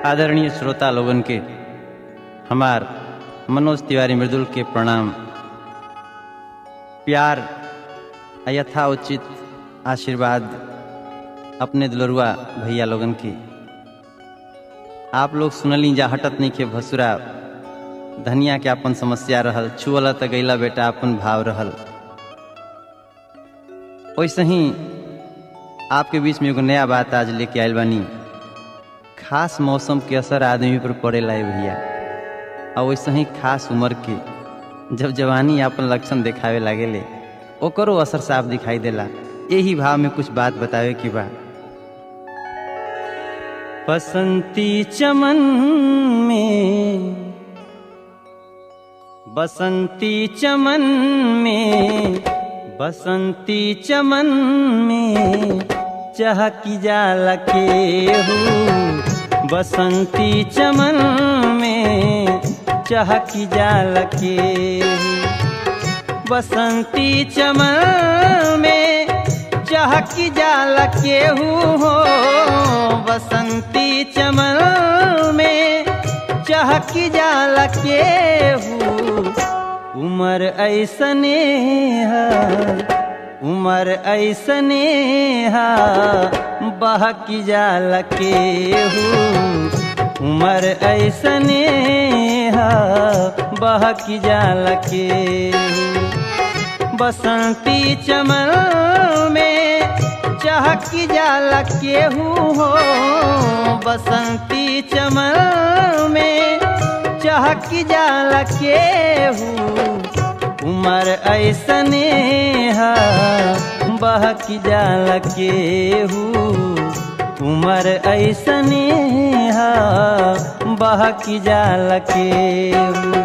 आदरणीय श्रोता लोगन के हमार मनोज तिवारी मृदुल के प्रणाम प्यार आ यथाउचित आशीर्वाद अपने दुलरुआ भैया लोगन के आप लोग सुनली जा हटत नहीं के भसुरा धनिया के अपन समस्या रहल छुअल त गैला बेटा अपन भाव रहल वैसे ही आपके बीच में एगो नया बात आज लेके आयल बानी खास मौसम के असर आदमी पर पड़ेला है भैया और वैसे ही खास उम्र के जब जवानी अपन लक्षण दिखावे लागेले ओकरो असर साफ दिखाई देला यही भाव में कुछ बात बतावे की बा बसंती चमन में बसंती चमन में बसंती चमन में चहकी जाला के हूँ बसंती चमन में चहकी जाला के बसंती चमन में चहकी जाला के हो बसंती चमन में चहकी जाला के हूँ उमर ऐसने है उमर ऐसने हा बहकी जाल के हूँ उमर ऐसने हा बहकी जाल के बसंती चमन में चहकी जाल के हूँ बसंती चमन में चहकी जाल के हूँ उमर ऐसने हा बहकी जाल के हूँ उमर ऐसने हा बहकी जाल के हूँ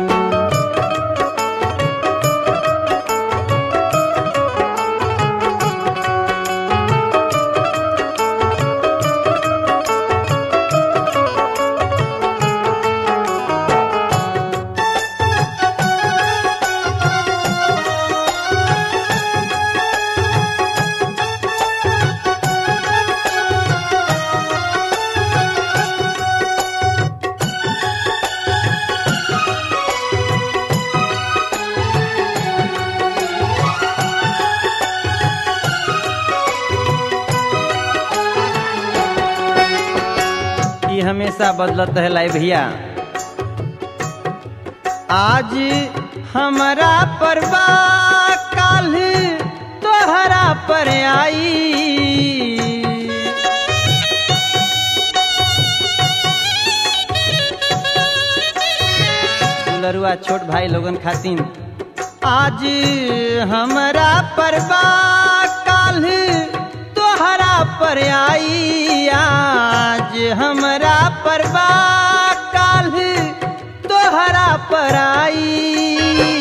ई हमेशा बदलत है लाई भैया आज हमारा परवा काल तोहरा पर आई दुलरुआ छोट भाई लोगन खातिन आज हमारा परवा काल तोहरा पर आई आज हमरा परवा काल तोहरा पर आई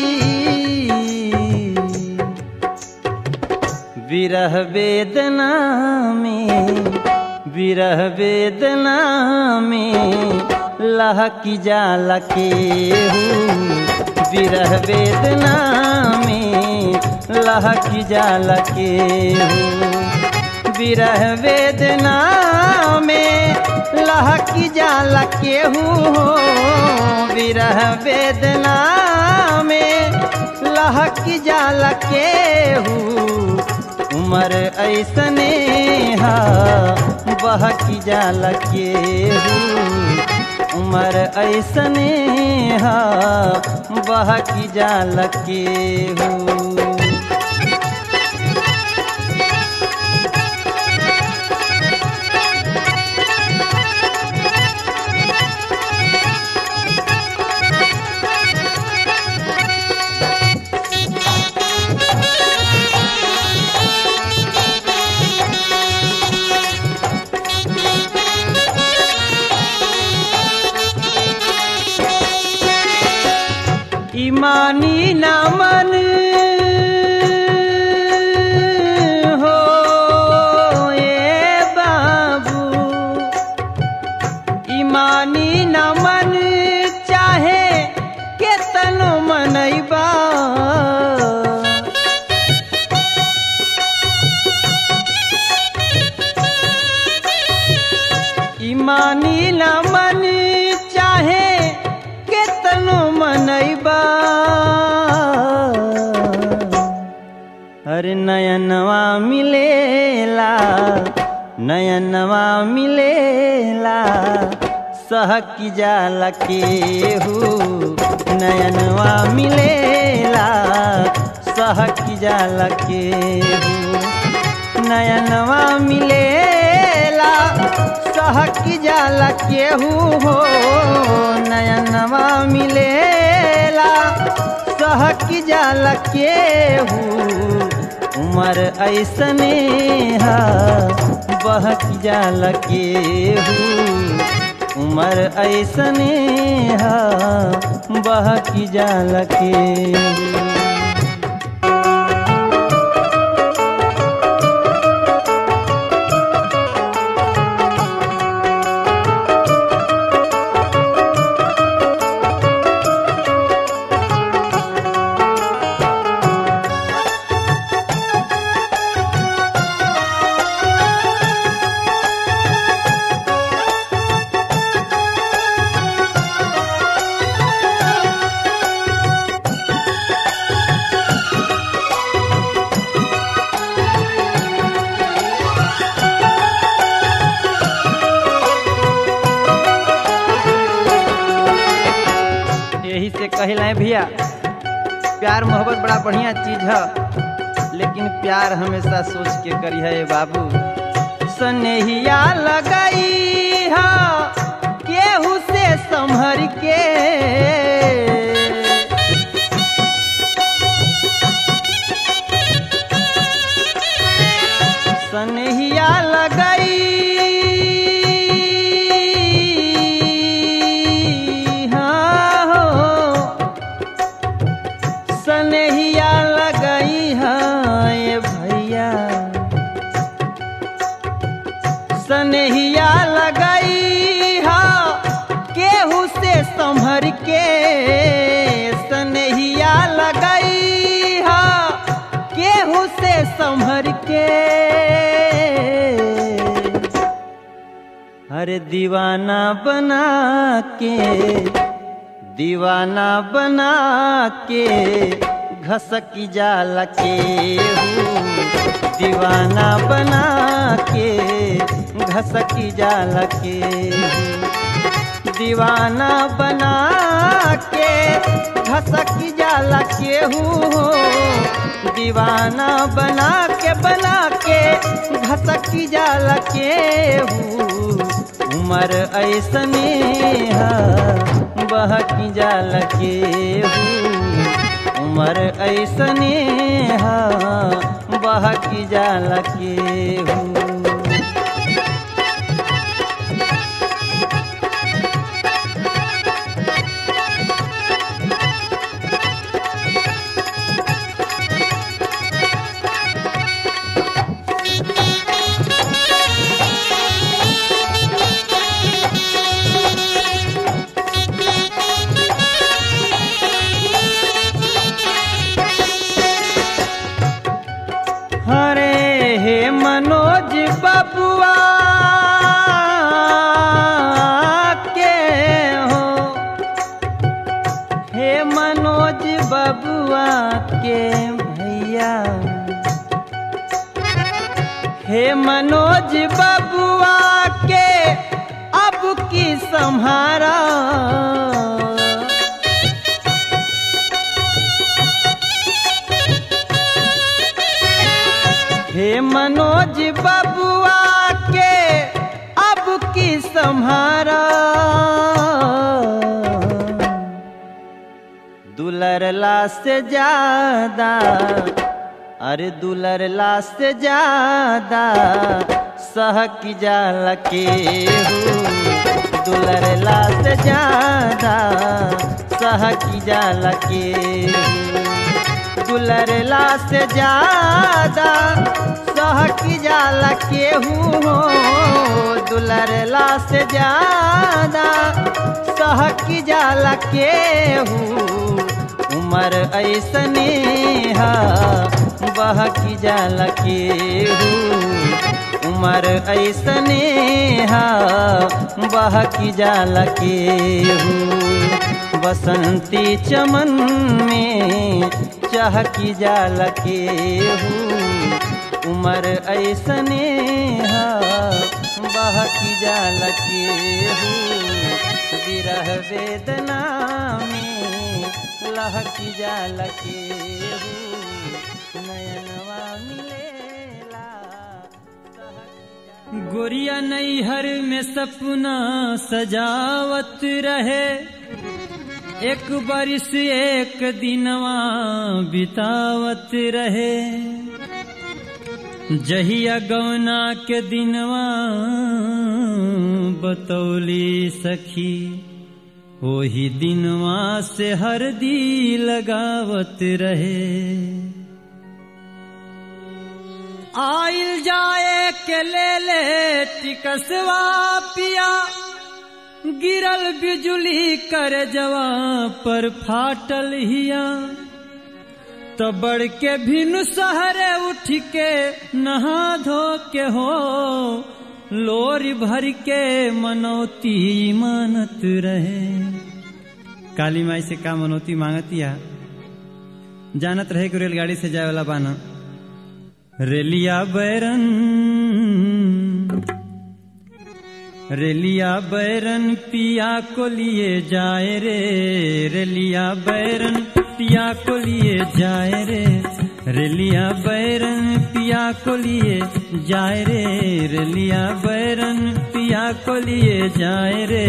विरह वेदना में विरह वेदना में लहकी जाला के हूँ विरह वेदना में लहकी जाला के हूँ विरह वेदना में लहकी जाला के हूँ विरह वेदना में लहकी जाला के हूँ उमर ऐसने हा बहकी जाला के हूँ उमर ऐसने हा बहकी जाला के हूँ ईमानी नामन हो ए बाबू ईमानी नमन चाहे केतनो मनैबा ईमानी नमन हर नयनवा मिलेला नयनवा मिलेला सहकी जाला केहू नयनवा मिलेला सहकी जाला केहू नयनवा मिलेला सहकी जाला केहू हो नयनवा मिलेला सहकी जाला केहू उमर ऐसने हा बहक जाला केहू उमर ऐसने हा बहक जाला केहू यही से कहला भैया प्यार मोहब्बत बड़ा बढ़िया चीज है लेकिन प्यार हमेशा सोच के करी है बाबू सनेहिया लगाई है केहू से संभर के सनेहिया लगाई हाँ हो सनेहिया लगाई हाँ ये भैया सनेहिया लगाई हाँ केहू से संभर के सनेहिया लगाई हाँ केहू से संभर के अरे दीवाना बना के दीवाना बना के घसकी जाला के दीवाना बना के घसकी जाला के दीवाना बना के घसकी जाला के हो दीवाना बना के बना के घसकी जाला के उमर ऐसने बहकी जाल के उमर ऐसने बहकी जाल के हरे हे मनोज बबुआ के हो हे मनोज बबुआ के भैया हे मनोज बबुआ के अब की संहारा हे मनोज बबुआ के अब की संहारा दुलरला से ज्यादा अरे दुलरला से ज्यादा सहक जाल के दुलरला से ज्यादा सहक जाल के दुलरला से ज्यादा सहकी जाला केहू हो दुलरला से ज्यादा सहकी जाला केहू उमर ऐसने हा बहकी जाला केहू उमर ऐसने हा बहकी जाला केहू बसंती चमन में चहकी जाल केहू स्नेहा बहकी जाल के विरह वेदना में लहकी जाल के नयनवा मिलेला गोरिया नैहर में सपना सजावत रहे एक बरिस एक दिनवा बितावत रहे जहिया गौना के दिनवा बतौली सखी वही दिनवा से हरदी लगावत रहे आइल जाए के ले ले टिकसवा पिया गिरल बिजुली कर जवा पर फाटल हिया तो बढ़ के भिनु सहरे उठ के नहा धो के हो लोरी भर के मनौती मानत रहे काली माई से का मनौती मांगतिया जानत रहे कि रेलगाड़ी से जाए वाला बाना रेलिया बैरन रेलिया बैरन पिया को लिए जाए रे रेलिया बैरन पिया को लिए जाए रे रेलिया बैरन पिया को लिए जाए रे रेलिया बैरन पिया को लिए जाए रे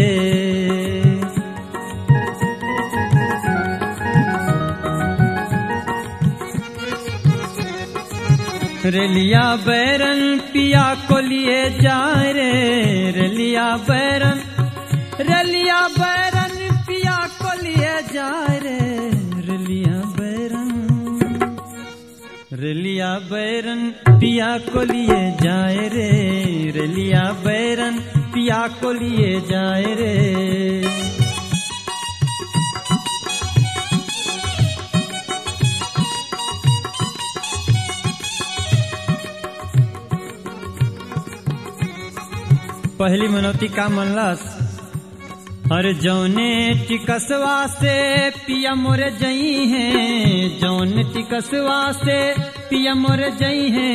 रेलिया बैरन पिया को लिए जाए रे रेलिया बैरन रेलिया बैरन पिया को लिए जाए रे रेलिया बैरन रेलिया बैरन पिया को लिए जाए रे रेलिया बैरन पिया को लिए जाए रे पहली मनौती का मनलस अरे जौने टिकसवा से पिया मोर जई है जौन टिकसवा से पिया मोर जई है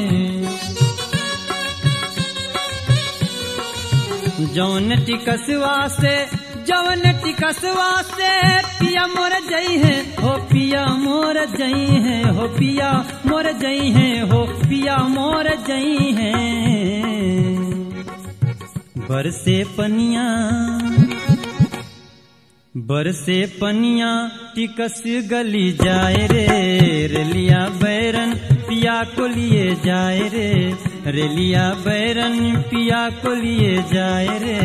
जौन टिकसवा से जौन टिकसवा से पिया मोर जई है हो पिया मोर जई है हो पिया मोर जई है हो पिया मोर जई है बरसे पनिया बरसे पनिया टिकस गली जाए रे रेलिया बैरन पिया को लिए जाए रे रेलिया बैरन पिया को लिए जाए रे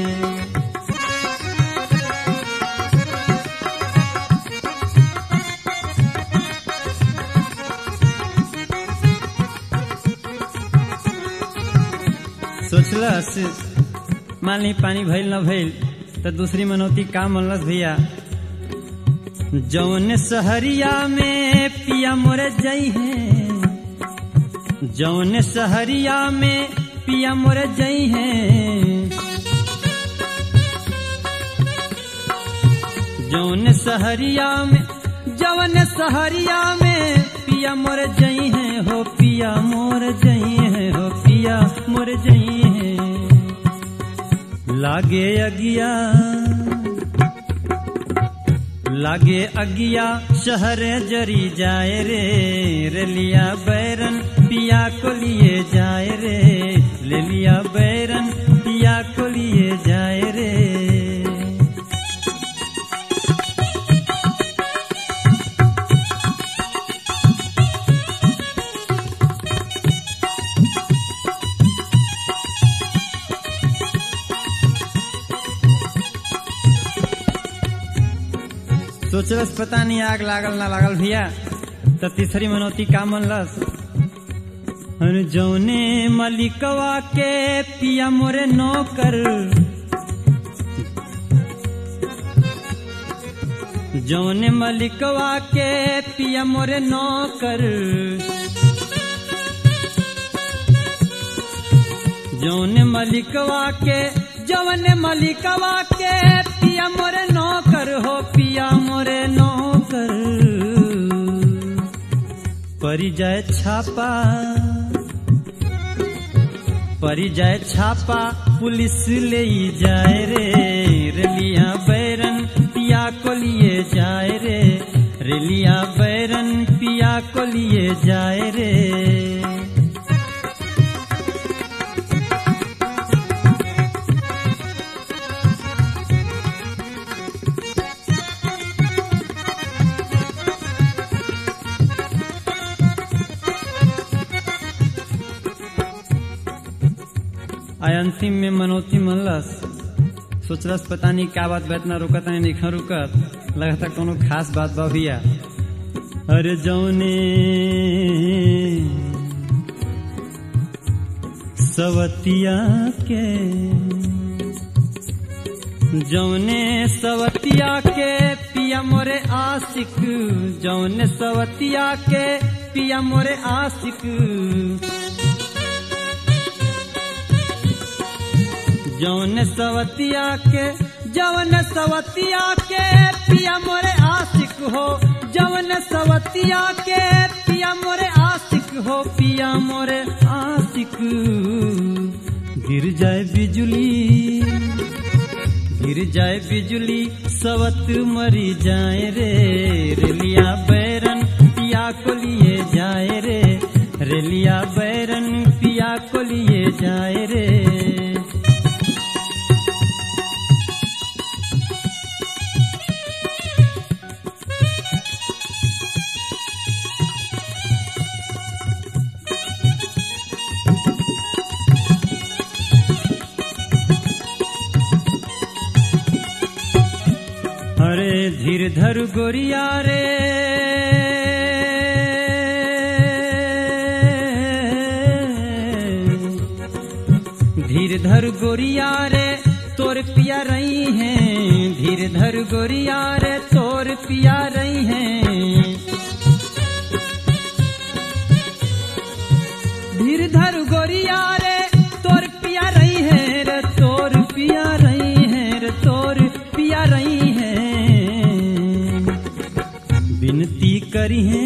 सोचलस मान ली पानी भइल न भइल तो दूसरी मनौती का मनलस भैया जौन सहरिया में पिया मोर जई है जौन सहरिया में पिया मोर जई है जौन सहरिया में जौन सहरिया में पिया मोर जई है हो पिया मोर जई है हो पिया मोर जई है लागे अगिया लागे अगिया शहर जरी जाए रे रेलिया बैरन पिया को लिए जाए रे ले लिया बैरन पिया को लिए जाए रे सोचलस पता नहीं आग लागल ना लागल भैया तो तीसरी मनौती का मनलस अरे जौने मलिकवा के पिया मोरे नौकर जौने मलिकवा के पिया मोरे नौकर जौने मलिकवा के जौने मलिकवा के पिया मोरे नौकर हो पिया मोरे नौकर परी जाए छापा परी जाए छापा पुलिस ले जाए रे रेलिया बैरन पिया को लिए जाए रे रेलिया बैरन पिया को लिए जाए रे आय अंतिम में मनोती मनलस सोचलस पता नहीं क्या बात बा इतना रुकत नहीं निखा रुकत लगता कोनो खास बात बा भैया अरे जौने सवतिया के जौने सवतिया के पिया मोरे आशिक जौने सवतिया के पिया मोरे आशिक जौन सवतिया के जौन सवतिया के पिया मोरे आशिक हो जौन सवतिया के पिया मोरे आशिक हो पिया मोरे आशिक गिर जाए बिजुली गिर जाए बिजुली सवत मरी जाए रे रेलिया बैरन पिया को लिए जाए रे रेलिया बैरन पिया को लिए जाए रे अरे धीर धर गोरिया रे धीर धर गोरिया रे तोर पिया रही हैं धीर धर गोरिया रे तोर पिया रही हैं धीर धर गोरिया रे तोर पिया रही है रे तोर पिया रही है रे तोर पिया रही है विनती करी है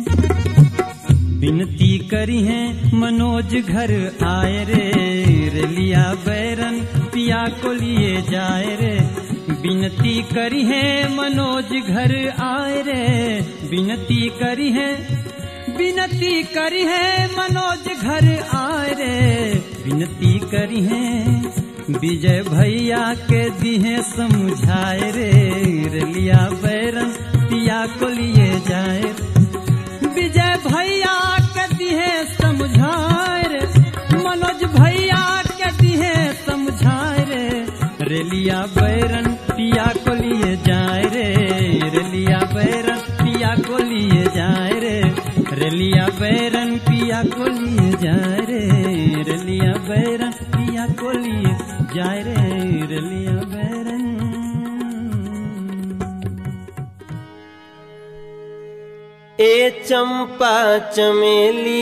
विनती करी है मनोज घर आए रे रेलिया बैरन पिया को लिए जाए रे विनती करी है मनोज घर आए रे विनती करी है विनती करी है मनोज घर आए रे विनती करी है विजय भैया के दिहे समझाए रे रेलिया बैरन पिया को लिए जाए विजय भैया के दिहे समझाए रे मनोज भैया के दिहे समझाए रे रेलिया बैरन पिया को लिए जाए रे रेलिया बैरन पिया को लिए जाए रे रेलिया बैरन पिया को लिए जाए रे रेलिया बैरन पिया को लिए जाए रे रेलिया बैरन ए चंपा चमेली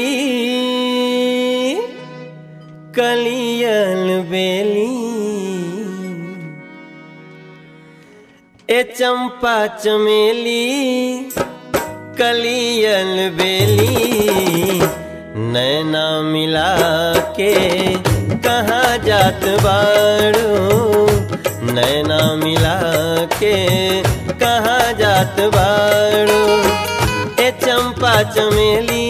कलियल बेली ए चंपा चमेली कलियल बेली नैना मिला के कहाँ जात बाड़ू नैना मिला के कहाँ जात बाड़ू ए चंपा चमेली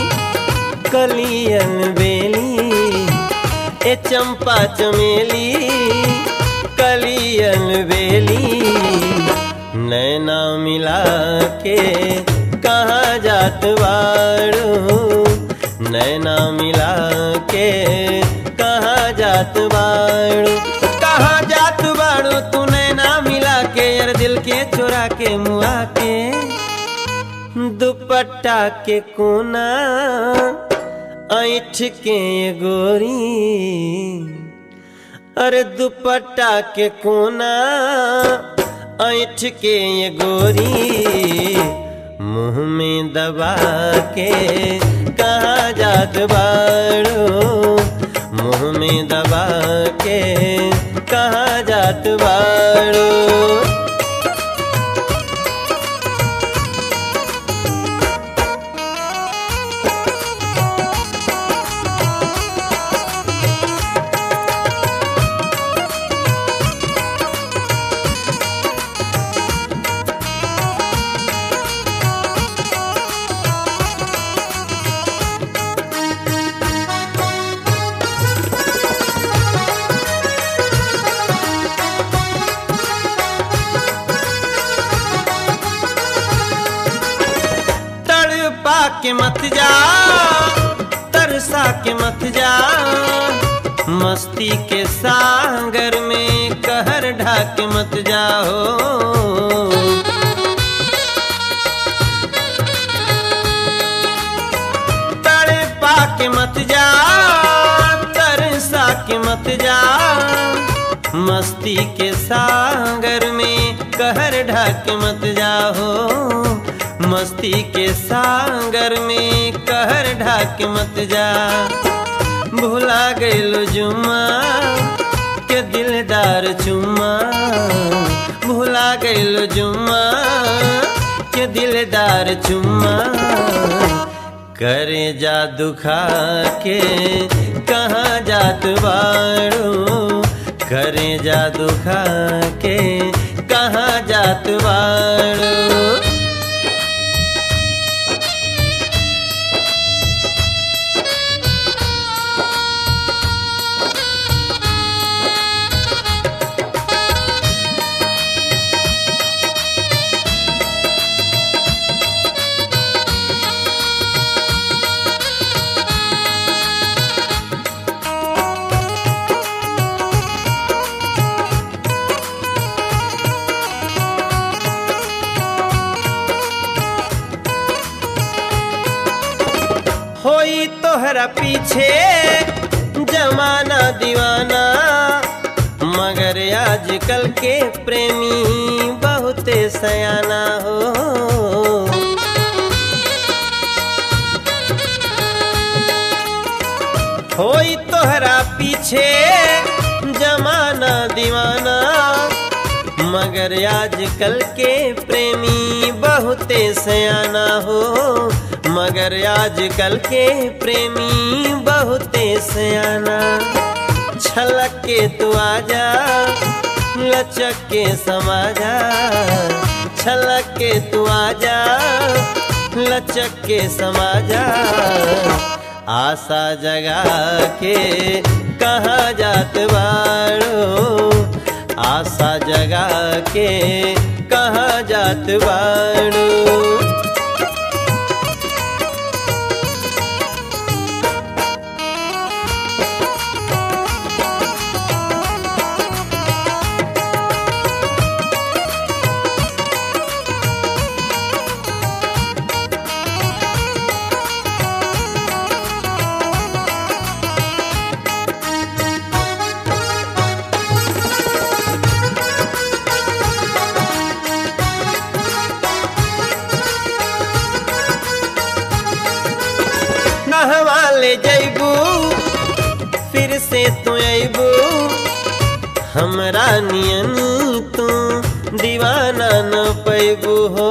कलियन बेली ए चंपा चमेली कलियन बेली नैना मिला के कहाँ जात बाड़ू नैना मिला के कहाँ जात बाड़ू कहाँ जात बाड़ू तू नैना मिला के यार दिल के चुरा के मुआ के दुपट्टा के कोना ऐठ के गोरी अरे दुपट्टा के कोना ऐठ के गोरी मुंह में दबा के कहाँ जात बाड़ो मुंह में दबा के कहाँ जात बाड़ो के मत जा तरसा के मत जा मस्ती के सागर में कहर ढाक मत जाओ तड़े पाके मत जा तरसा के मत जा मस्ती के सागर में कहर ढाक मत जाओ मस्ती के सागर में कहर ढाक मत जा भुला गइलो जुम्मा के दिलदार चुम्मा भुला गइलो जुम्मा के दिलदार चुम्मा करे जा दुखा के कहाँ जात बाड़ू करे जा दुखा के कहाँ जात बाड़ू होई तोहरा पीछे जमाना दीवाना मगर आजकल के प्रेमी बहुते सयाना हो होई तोहरा पीछे जमाना दीवाना मगर आजकल के प्रेमी बहुते सयाना हो मगर आजकल के प्रेमी बहुते सयाना छलक के तू आजा लचक के समाजा छलक के तू आजा लचक के समाजा आशा जगा के कहाँ जात बाड़ो आशा जगा के कहाँ जात बाड़ो कहवा ले जैबू फिर से तू अबू हमरा नियन तू दीवाना न पैबू हो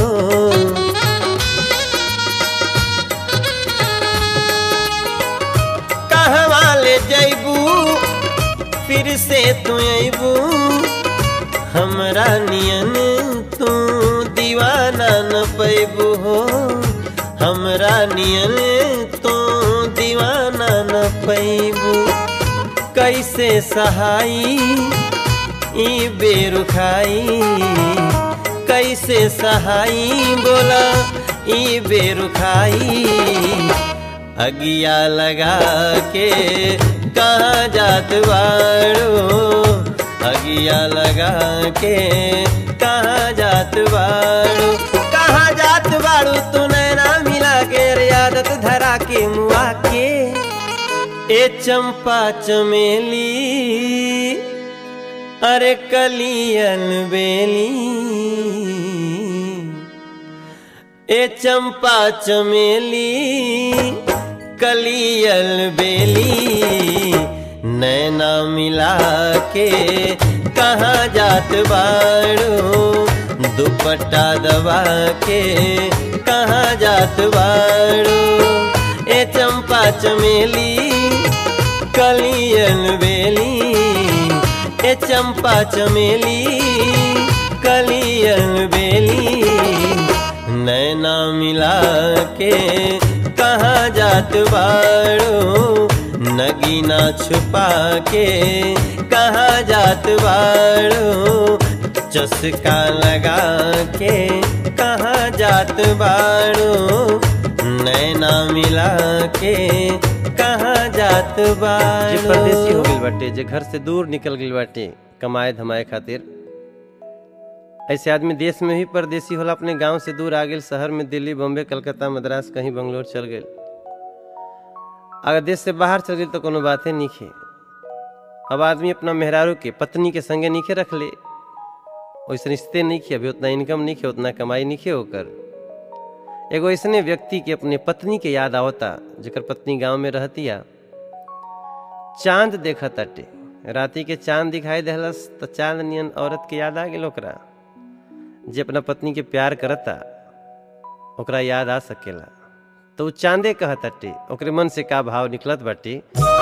कहवा ले जैबू फिर से तू अबू हमरा नियन तू दीवाना न पैबू हो हमरा नियन तो दीवाना न पैबू कैसे सहाई ई बेरुखाई कैसे सहाई बोला ई बेरुखाई अगिया लगा के कहाँ जात बाड़ो अगिया लगा के कहाँ जात बाड़ो कहाँ जात बाड़ू तू नैना मिला के रे आदत धरा के मुआ के ए चंपा चमेली अरे कलियन बेली ए चंपा चमेली कलियल बेली नैना मिला के कहाँ जात बाड़ू दुपट्टा दबा के कहाँ जात बाड़ू ए चंपा चमेली कलियन बेली ए चंपा चमेली कलियन बेली नैना मिला के कहाँ जात बाड़ो नगीना छुपा के कहाँ जात बाड़ो चस्का लगा के कहाँ जात बाड़ो नैना मिला के कहाँ जात जे बाड़ू परदेसी हो गइल बाटे जे घर से दूर निकल गइल बाटे कमाए धमाए खातिर ऐसे आदमी देश में भी परदेसी होला अपने गांव से दूर आ गेल शहर में दिल्ली बॉम्बे कलकत्ता मद्रास कहीं बंगलोर चल गए अगर देश से बाहर चल गए तो कोनो बाते नहीं अब आदमी अपना मेहरारू के पत्नी के संगे नीचे रख ले वैसे रिश्ते नहीं खे अभी उतना इनकम नहीं खे उतना कमाई नहीं खे होकर एगो ऐसने व्यक्ति के अपने पत्नी के याद आवता जेकर पत्नी गांव में रहतिया चांद देखा ताटे राती के चांद दिखाई देहलस तो चांद नियन औरत के याद आ गेल ओकरा जे अपना पत्नी के प्यार करता ओकरा याद आ सकेला तो उ चांदे कहताटे ओकरे मन से का भाव निकलत बाटे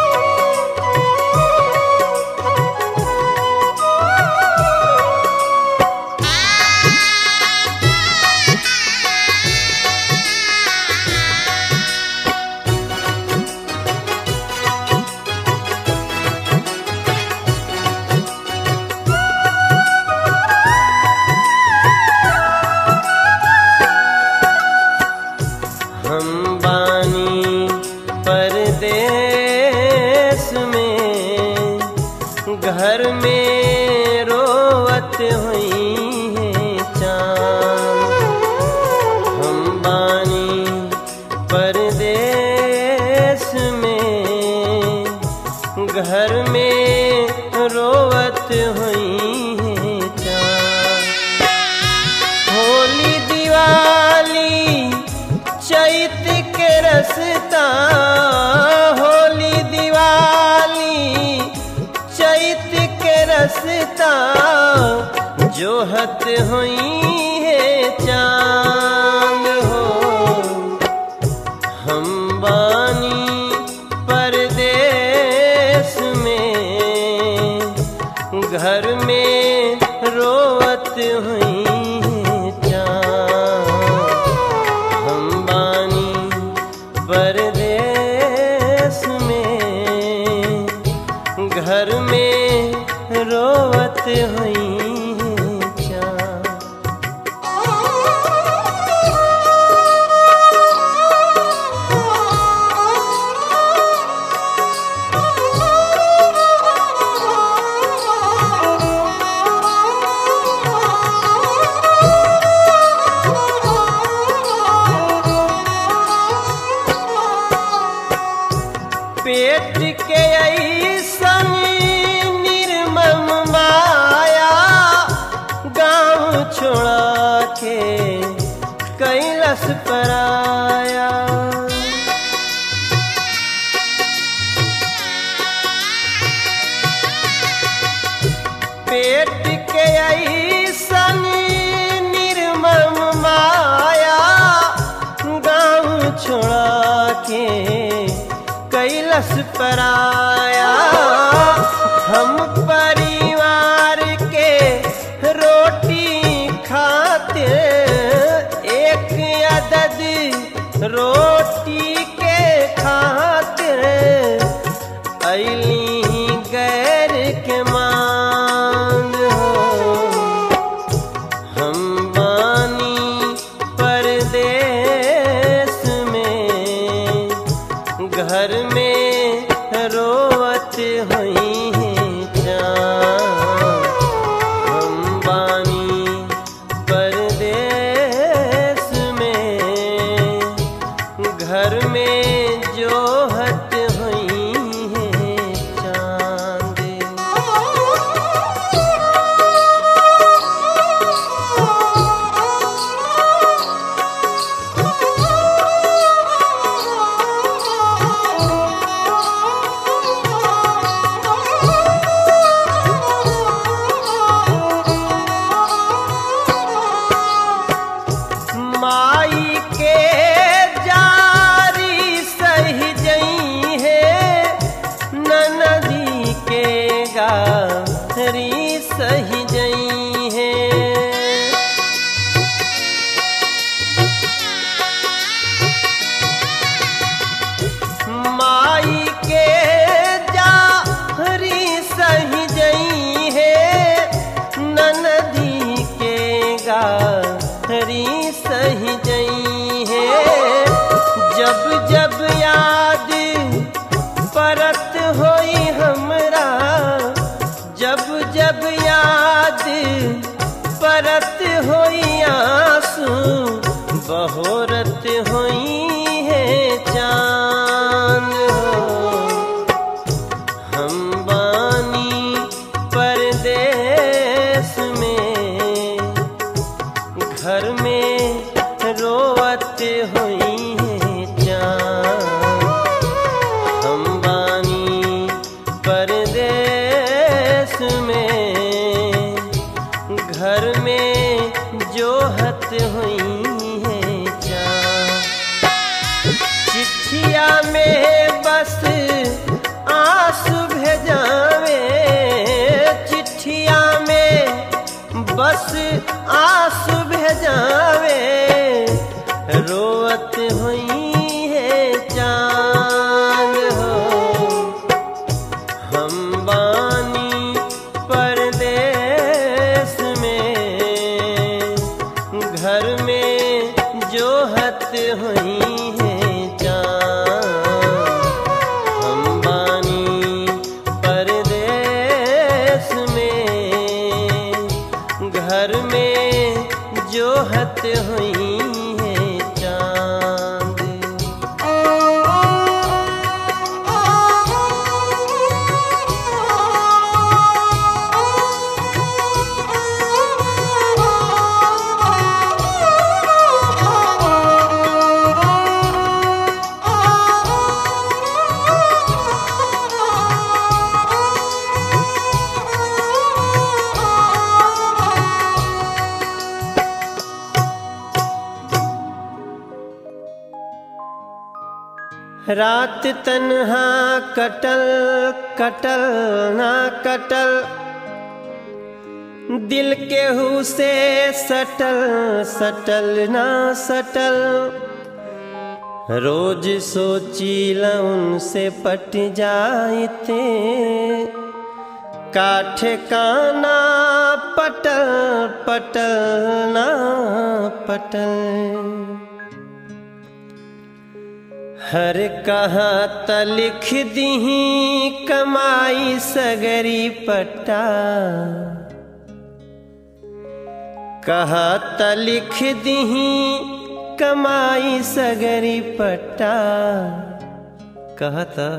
हम बानी परदेश में घर में रोवत हुई है चांद हम बानी परदेश में घर में रोवत हुई है चांद होली दिवाली चैत के रसता होली दिवाली चैत के रसता जोहत हुई है चांद हो हम बानी परदेश में घर में रोवत हुई चाँद हम बानी परदेश में घर में रोवत हुई चाँद पेट के ऐसन निर्मम माया गांव छोड़ा के कैलस पराया पेट के ऐसन निर्मम माया गांव छोड़ा के कैलस पराया हम परिवार के रोटी खाते एक अदद रोटी के खातिर अली गैर के मांग हो हम बानी परदेश में घर में रोवत हुई चाँद हम बानी परदेश में घर में जोहत हुई चाँद होई आंसू बहोरत होई है चांद हो हम बानी परदेश में घर में रोवत हुई है चांद हम बानी परदेश में घर में जोहत हुई है चांद चिट्ठिया में बस आंसू भेजावे चिट्ठिया में बस आंसू भेजावे रोवत हुई है चांद हो हम बानी परदेश में घर में जोहत हुई है चांद हम बानी परदेश में घर में जोहत हुई है चांद रात तन्हा कटल कटल ना कटल दिल केहू से सटल सटल ना सटल रोज सोचील उनसे पट जाते काठ काना पटल पटल ना पटल हर कहा त लिख दीही कमाई सगरी पट्टा कहा त लिख दीही कमाई सगरी पट्टा कहता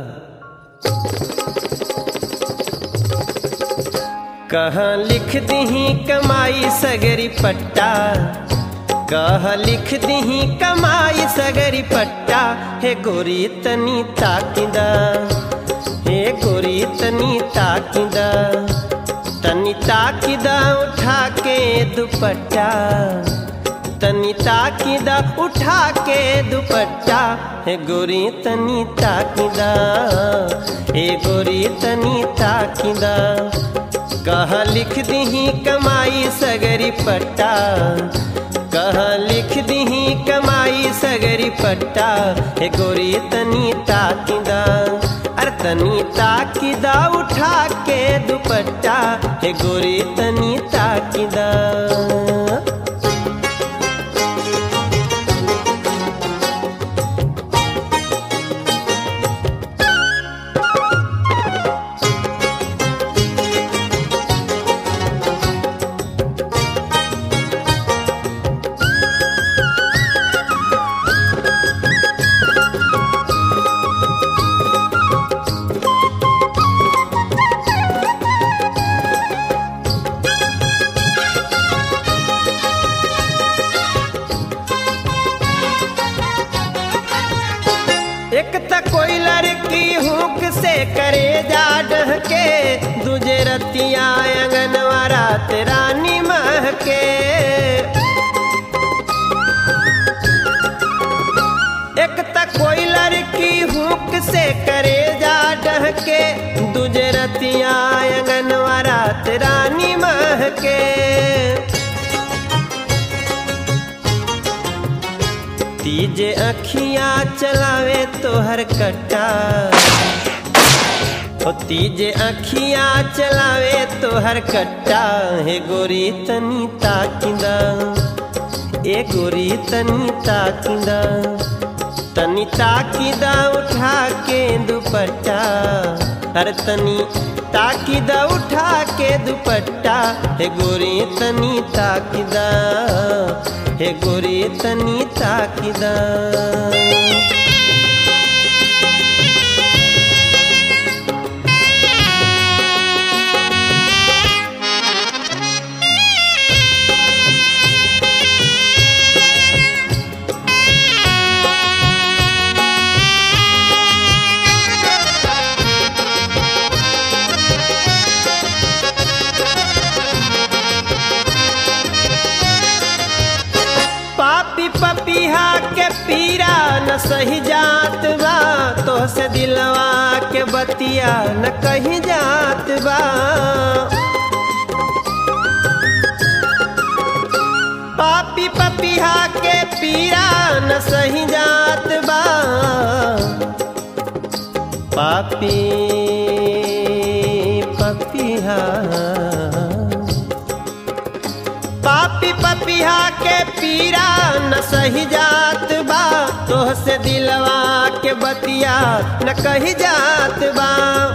कहा लिख दीही कमाई सगरी पट्टा कह लिख दीही कमाई सगरी पट्टा हे गोरी तनी ताकिदा हे गोरी तनी ताकिदा तनी ताकिदा उठा के दुपट्टा तनी ताकिदा उठा के दुपट्टा हे गोरी तनी ताकिदा हे गोरी तनी ताकिदा कहा लिख दीही कमाई सगरी पट्टा कहा लिख दीही कमाई सगरी पट्टा हे गोरी तनी ताकिदा अरे तनी ताकिदा उठा के दुपट्टा हे गोरी तनी ताकिदा एक त कोई लड़की हुक से करे जा डहके दूजे रतिया अंगनवा रात रानी महके एक त कोई लड़की हुक से करे जा डहके दूजे रतिया अंगनवा रात रानी महके तीजे अखियां चलावे तोहर कट्टा ओ तीजे अखियां चलावे तोहर कट्टा हे गोरी तनी ताकिंदा ए गोरी तनी ताकिंदा तनी ताकिदा उठा के दुपट्टा हर तनी ताकिदा उठा के दुपट्टा हे गोरी तनी ताकिदा हे गोरी तनी ताकिदा पापी पपीहा के पीरा न सही जात बा तो से दिलवा के बतिया न कहीं जात बा पापी पपीहा के पीरा न सही जात बा पापी पपीहा पापी पपिहा के पीरा न सही जात बा तोह से दिलवा के बतिया न कही जात बा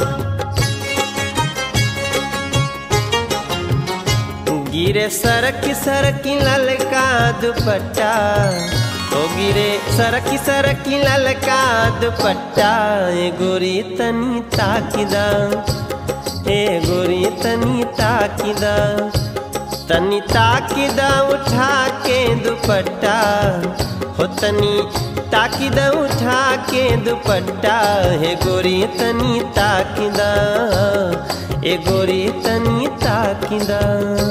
गिरे सरक सरकी ललका दुपट्टा ओ गिरे सरक सरकी ललका दुपट्टा ए गोरी तनी ताकिदा ए गोरी तनी ताकिदा तनी ताकिदा उठा के दुपट्टा हो तनी ताकिदा उठा के दुपट्टा हे गोरी तनी ताकिदा ए गोरी तनी ताकिदा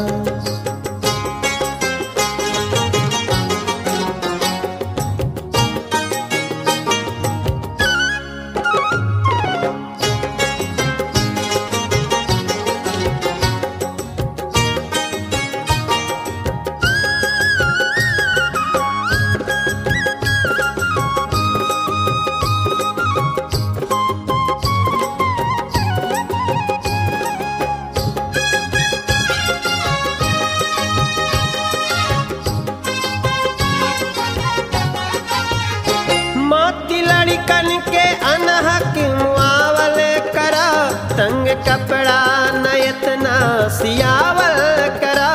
मोती लड़कन के अनहक मुआवल करा तंग कपड़ा नयतना सियावल करा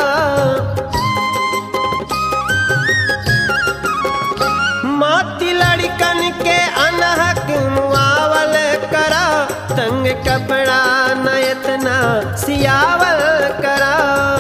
मोती लड़कन के अनहक मुआवल करा तंग कपड़ा नयतना सियावल करा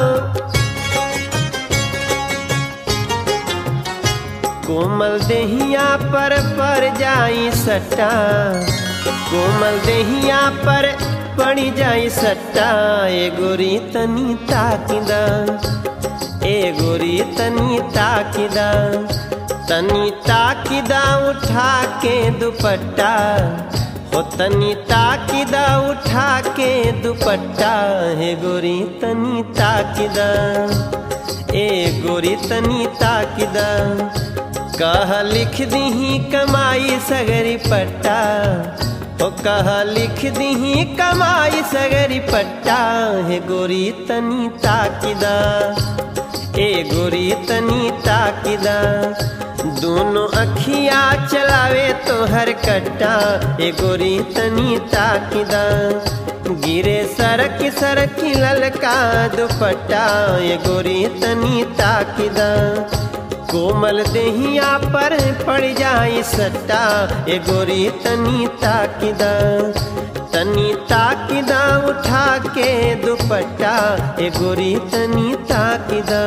कोमल देहिया पर पर जाई सट्टा कोमल देहिया पर पड़ी जाई सट्टा ए गोरी तनी ताकिदा ए गोरी तनी ताकिदा तनी ताकिदा उठा के दुपट्टा हो तनी ताकिदा उठा के दुपट्टा हे गोरी तनी ताकिदा ए गोरी तनी ताकिदा कह लिख दीही कमाई सगरी पट्टा ओ कह लिख दीही कमाई सगरी पट्टा हे गोरी तनी ताकिदा ए गोरी तनी ताकिदा दोनों अखिया चलावे तो हर कट्टा ए गोरी तनी ताकिदा गिरे सरक सरक ललका दुपट्टा ए गोरी तनी ताकिदा कोमल देहिया पर पड़ जाई सट्टा ए गोरी तनी ताकिदा तनी ताकिदा उठा के दुपट्टा ए गोरी तनी ताकिदा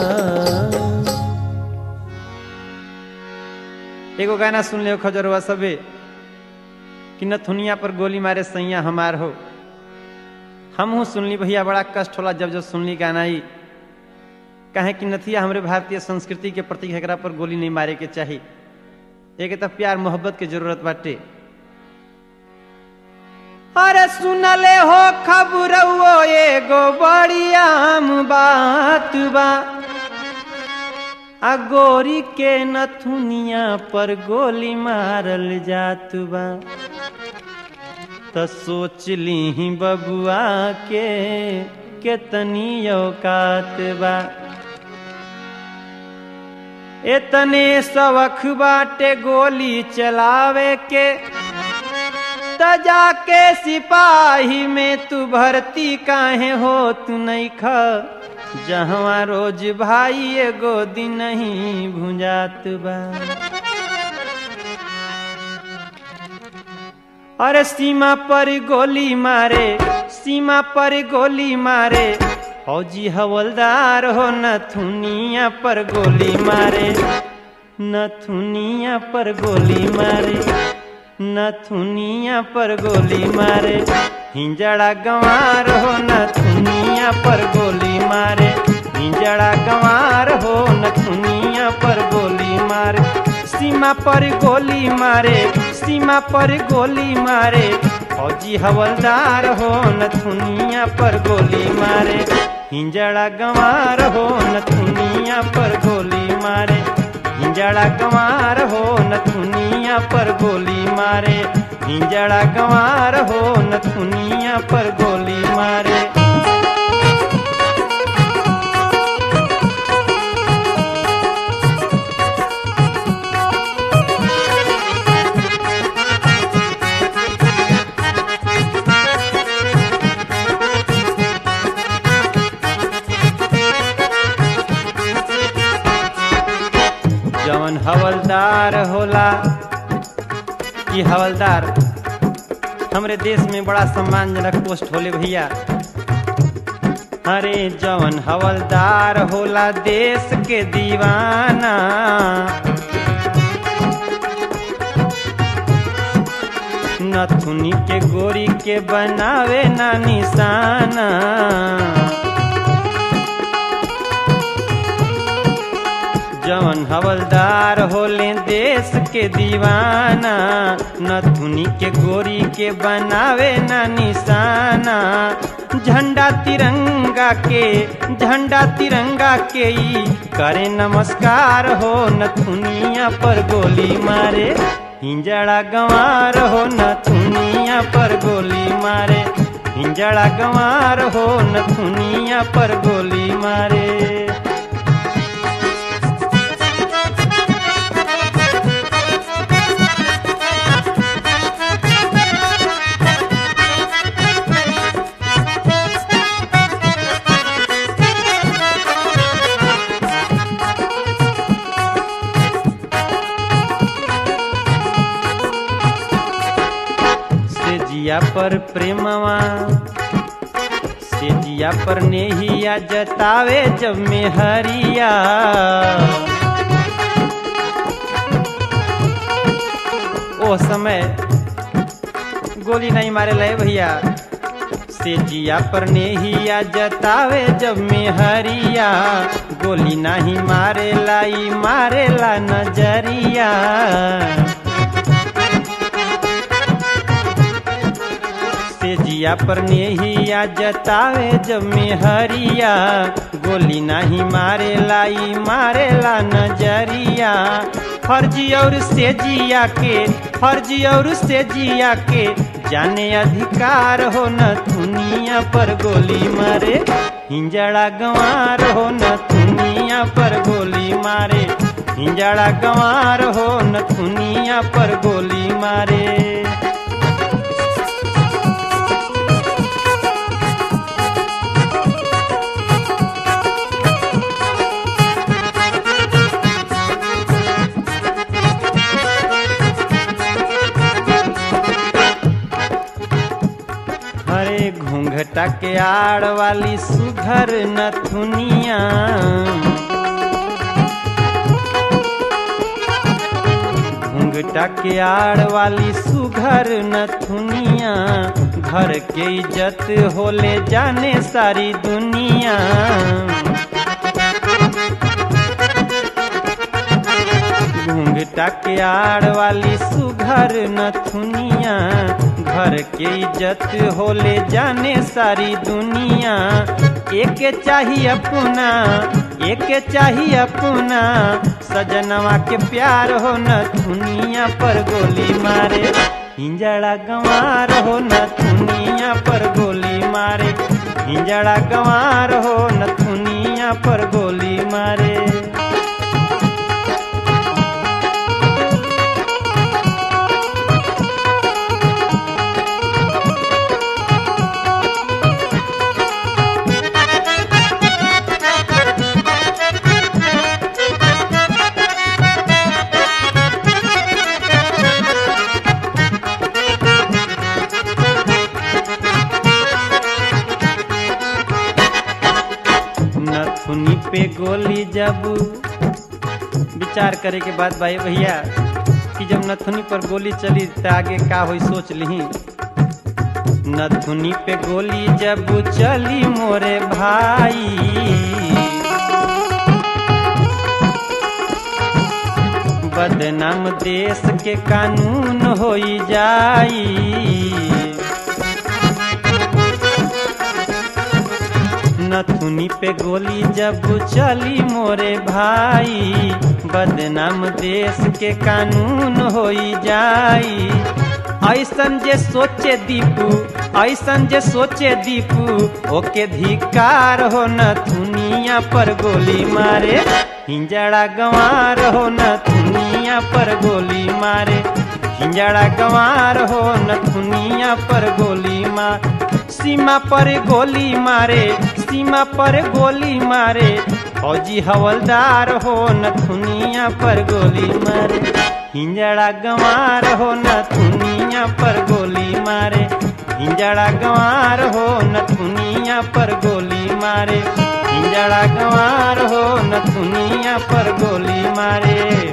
एगो गाना सुन ले खजरवा सबे कि नथुनिया पर गोली मारे सैया हमार हो हमहू सुनली भैया बड़ा कष्ट होला जब जब सुनली गाना ही कहे कि नथिया हमरे भारतीय संस्कृति के प्रति एकरा पर गोली नहीं मारे के चाही एक तो प्यार मोहब्बत के जरूरत बाटे अरे सुनले हो खबर एगो बड़ी आम बात बा आ गोरी के नथुनिया पर गोली मारल जात बा त सोच ली बबुआ के केतनी औकात बा एतने सवख बाटे गोली चलावे के त जाके सिपाही में तू भर्ती काहे हो तू नहीं ख जहवा रोज भाई एगो दिन नहीं भुंजात बा अरे सीमा पर गोली मारे सीमा पर गोली मारे फौजी हवलदार हो नथुनिया पर गोली मारे नथुनिया पर गोली मारे नथुनिया पर गोली मारे हिंजड़ा गंवार हो नथुनिया पर गोली मारे हिंजड़ा गंवार हो नथुनिया पर गोली मारे सीमा पर गोली मारे सीमा पर गोली मारे फौजी हवलदार हो नथुनिया पर गोली मारे हिंजड़ा गंवार हो नथुनिया पर गोली मारे हिंजड़ा गंवार हो नथुनिया पर गोली मारे हिंजड़ा गंवार हो नथुनिया पर गोली मारे जवन हवलदार होला कि हवलदार हमरे देश में बड़ा सम्मानजनक पोस्ट होले भैया अरे जवन हवलदार होला देश के दीवाना नथुनी के गोरी के बनावे ना निशाना जवन हवलदार होले देश के दीवाना नथुनी के गोरी के बनावे ना निशाना झंडा तिरंगा के झंडा तिरंगा के ई करे नमस्कार हो नथुनिया पर गोली मारे हिंजड़ा गंवार हो नथुनिया पर गोली मारे हिंजड़ा गंवार हो नथुनिया पर गोली मारे से जिया पर प्रेमवा से जिया पर नेहिया जतावे जब में हरिया ओ समय गोली नहीं मारे लय भैया से जिया पर नेहिया जतावे जब में हरिया गोली नहीं मारे लाई मारे ला नजरिया से जिया पर नेहिया जतावे जब में हरिया गोली नहीं मारे लाई मारे ला नजरिया फर्जी और से जिया के फर्जी और से जिया के जाने अधिकार हो न दुनिया पर गोली मारे हिंजड़ा गंवार हो न दुनिया पर गोली मारे हिंजड़ा गंवार हो न दुनिया पर गोली मारे हरे घूंघटा के आड़ वाली सुघर नथुनिया घूंघटा के आड़ वाली सुघर नथुनिया घर के इज्जत होले जाने सारी दुनिया घूंघटा के आड़ वाली सुघर नथुनिया घर के इज्जत होले जाने सारी दुनिया एक चाहिए अपना एक चाहिए अपना सजनवा के प्यार हो नथुनिया पर गोली मारे हिंजड़ा गंवार हो नथुनिया पर गोली मारे हिंजड़ा गंवार हो नथुनिया पर गोली मारे गोली जब विचार करे के बाद भाई भैया कि जब नथुनी पर गोली चली त आगे का होई सोच लिही नथुनी पे गोली जब चली मोरे भाई बदनाम देश के कानून होई जाई नथुनी पे गोली जब चली मोरे भाई बदनाम देश के कानून होई जाई ऐसन जे सोचे दीपू ऐसन जे सोचे दीपू ओके धिकार हो नथुनिया पर गोली मारे हिंजड़ा गंवार हो नथुनिया पर गोली मारे हिंजड़ा गंवार हो नथुनिया पर गोली मार सीमा पर गोली मारे सीमा पर गोली मारे फौजी हवलदार हो नथुनिया पर गोली मारे हिंजड़ा गंवार हो नथुनिया पर गोली मारे हिंजड़ा गंवार हो नथुनिया पर गोली मारे हिंजड़ा गंवार हो नथुनिया पर गोली मारे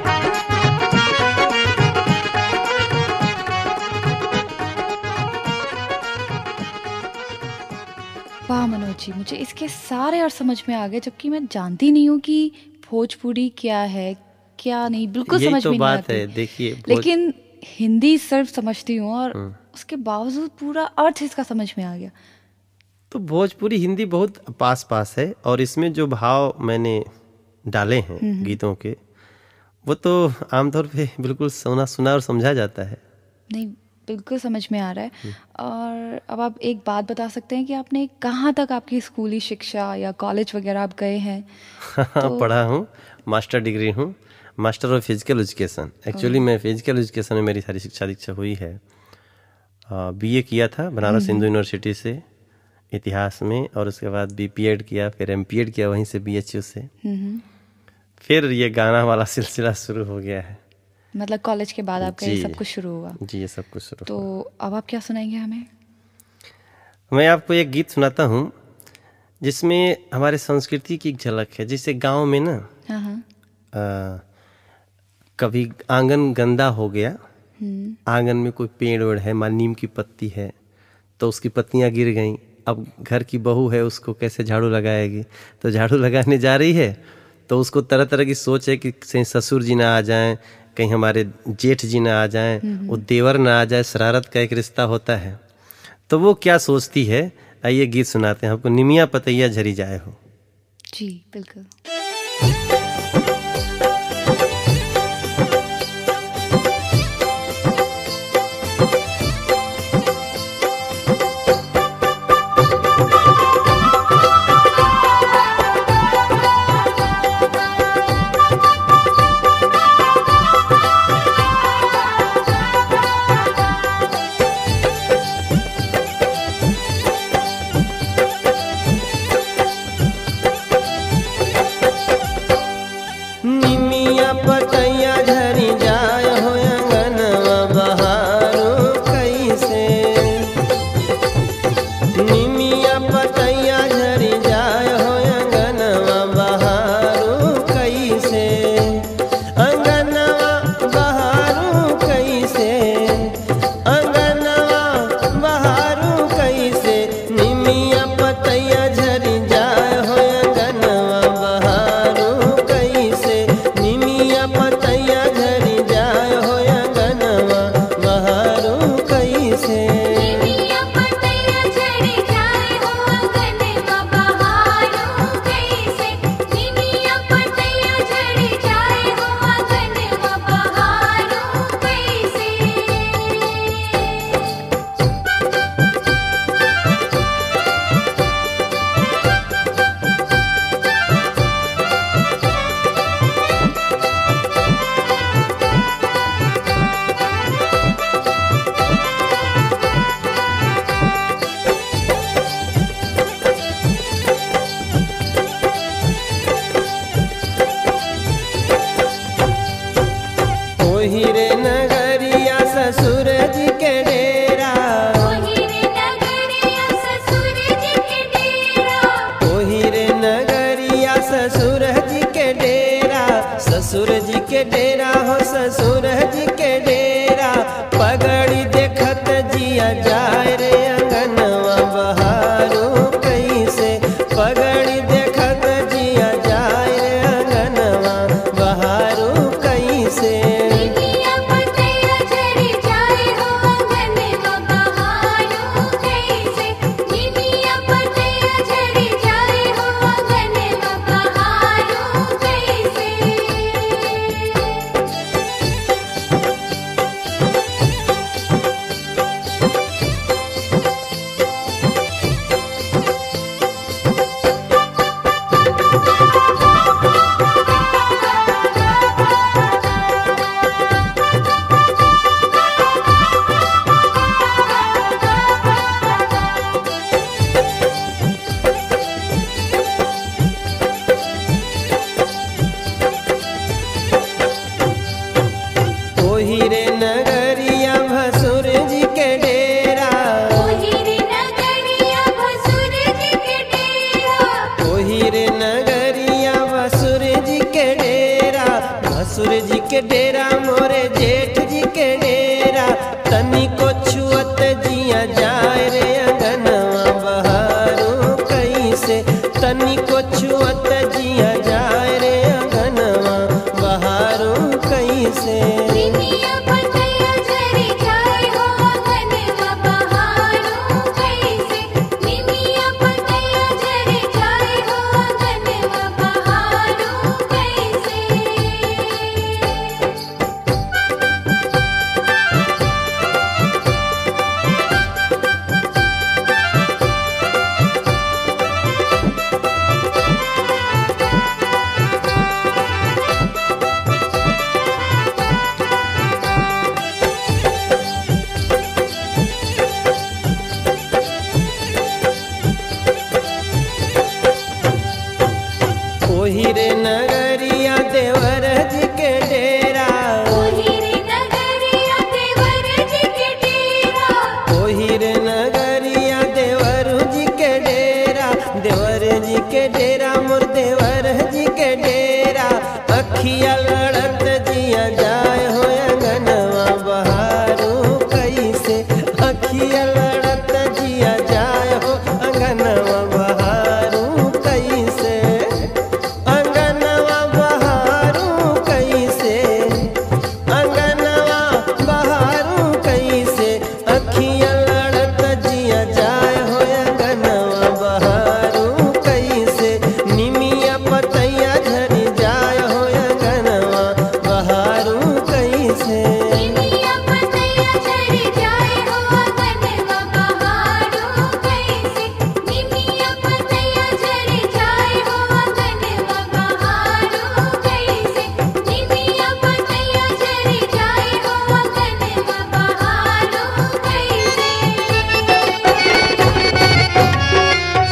वाह मनोज जी मुझे इसके सारे और समझ में आ गए जबकि मैं जानती नहीं हूँ कि भोजपुरी क्या है क्या नहीं बिल्कुल यही समझ तो में नहीं बात आती है देखिए भोज- लेकिन हिंदी सिर्फ समझती हूँ और उसके बावजूद पूरा अर्थ इसका समझ में आ गया तो भोजपुरी हिंदी बहुत पास पास है और इसमें जो भाव मैंने डाले हैं गीतों के वो तो आमतौर पे बिल्कुल सुना सुना और समझा जाता है नहीं बिल्कुल समझ में आ रहा है और अब आप एक बात बता सकते हैं कि आपने कहाँ तक आपकी स्कूली शिक्षा या कॉलेज वगैरह आप गए हैं पढ़ा हूँ मास्टर डिग्री हूँ master of physical education actually मैं फिजिकल एजुकेशन में मेरी सारी शिक्षा दीक्षा हुई है बीए किया था बनारस हिंदू यूनिवर्सिटी से इतिहास में और उसके बाद बी किया फिर एम किया वहीं से बी से हम्म, फिर ये गाना वाला सिलसिला शुरू हो गया है मतलब कॉलेज के बाद आपका ये जी। सब कुछ शुरू हुआ जी ये सब कुछ शुरू तो अब आप क्या सुनाएंगे हमें मैं आपको एक गीत सुनाता हूँ जिसमें हमारे संस्कृति की एक झलक है जैसे गांव में ना हाँ हाँ आ, कभी आंगन गंदा हो गया हम्म, आंगन में कोई पेड़ वेड़ है मान नीम की पत्ती है तो उसकी पत्तियां गिर गईं अब घर की बहू है उसको कैसे झाड़ू लगाएगी तो झाड़ू लगाने जा रही है तो उसको तरह तरह की सोच है कि कहीं ससुर जी ना आ जाएं कहीं हमारे जेठ जी ना आ जाएं वो देवर ना आ जाए शरारत का एक रिश्ता होता है तो वो क्या सोचती है आइए गीत सुनाते हैं आपको निमिया पतैया झरी जाए हो जी बिल्कुल के डेरा मोरे जेठ जी के डेरा तनी को छुअत जिया जाए रे अंगनवा बहारू कैसे तनी को छुअत जिया जाए रे अंगनवा बहारू कैसे निमिया पतैया झरी जाए हो अंगनवा बहारो कैसे निमिया पतैया झरी जाए हो अंगनवा बहारो कैसे ओही रे नगरिया देवर जी के डेरा ओहिरे नगरिया देवर जी के डेरा ओही रे नगरिया देवर जी के डेरा देवर जी के डेरा मोर देवर जी के डेरा अखिया लड़त जिया जाय हो अंगनवा बहारू कैसे अखिया लड़त जिया जाय हो अंगनवा बहारू कैसे अंगनवा बहारू कैसे अंगनवा बहारू कैसे अखियां लड़त जिया जाय हो अंगनवा बहारू कैसे निमिया पतैया झरी जाय हो अंगनवा बहारू कैसे निमिया पतैया झरी जाए हो अंगनवा बहारो कैसे निमिया पतैया झरी जाए हो अंगनवा बहारो कैसे निमिया पतैया झरी जाए हो अंगनवा बहारो कैसे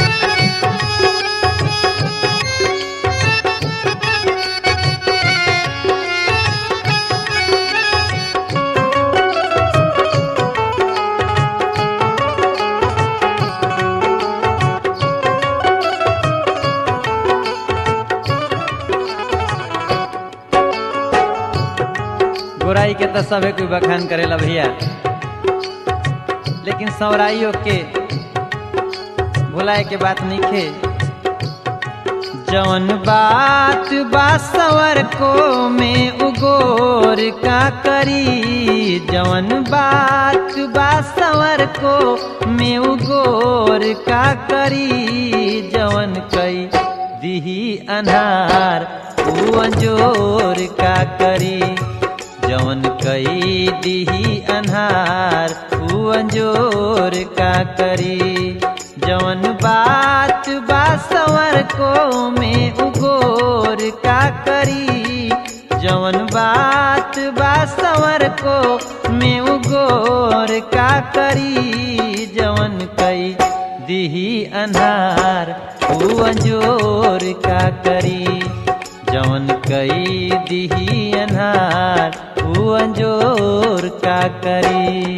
गोराई के तो सबे कोई बखान करेला भैया लेकिन सवराइयों के भुलाए के बात नहीं खे जवन बात बा सवर को में उगोर का करी जवन बात बा सवर को में उगोर का करी जवन कई दिही अनहार ऊ अंजोर का करी जवन कई दिही अनहार ऊ अंजोर का करी जवन बात बा सवर को में उगोर का करी जवन बात बा सवर को में उगोर का करी जवन कई दिही अनहार ऊ अंजोर का करी जवन कई दिही अनहार ऊ अंजोर का करी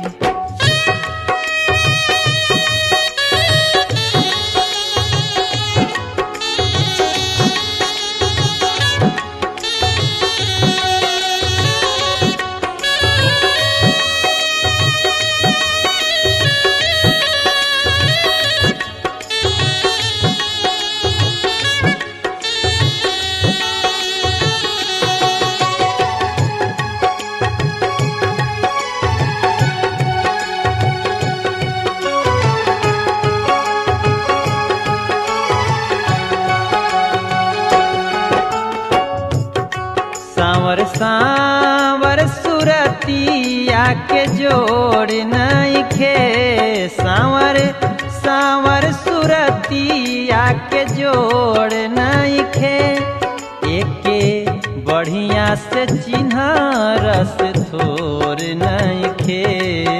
सांवर सांवर सुरतिया के जोड़ नहीं खे सांवर सांवर सुरतिया के जोड़ नहीं खे एके बढ़िया से चिन्ह रस थोर नहीं खे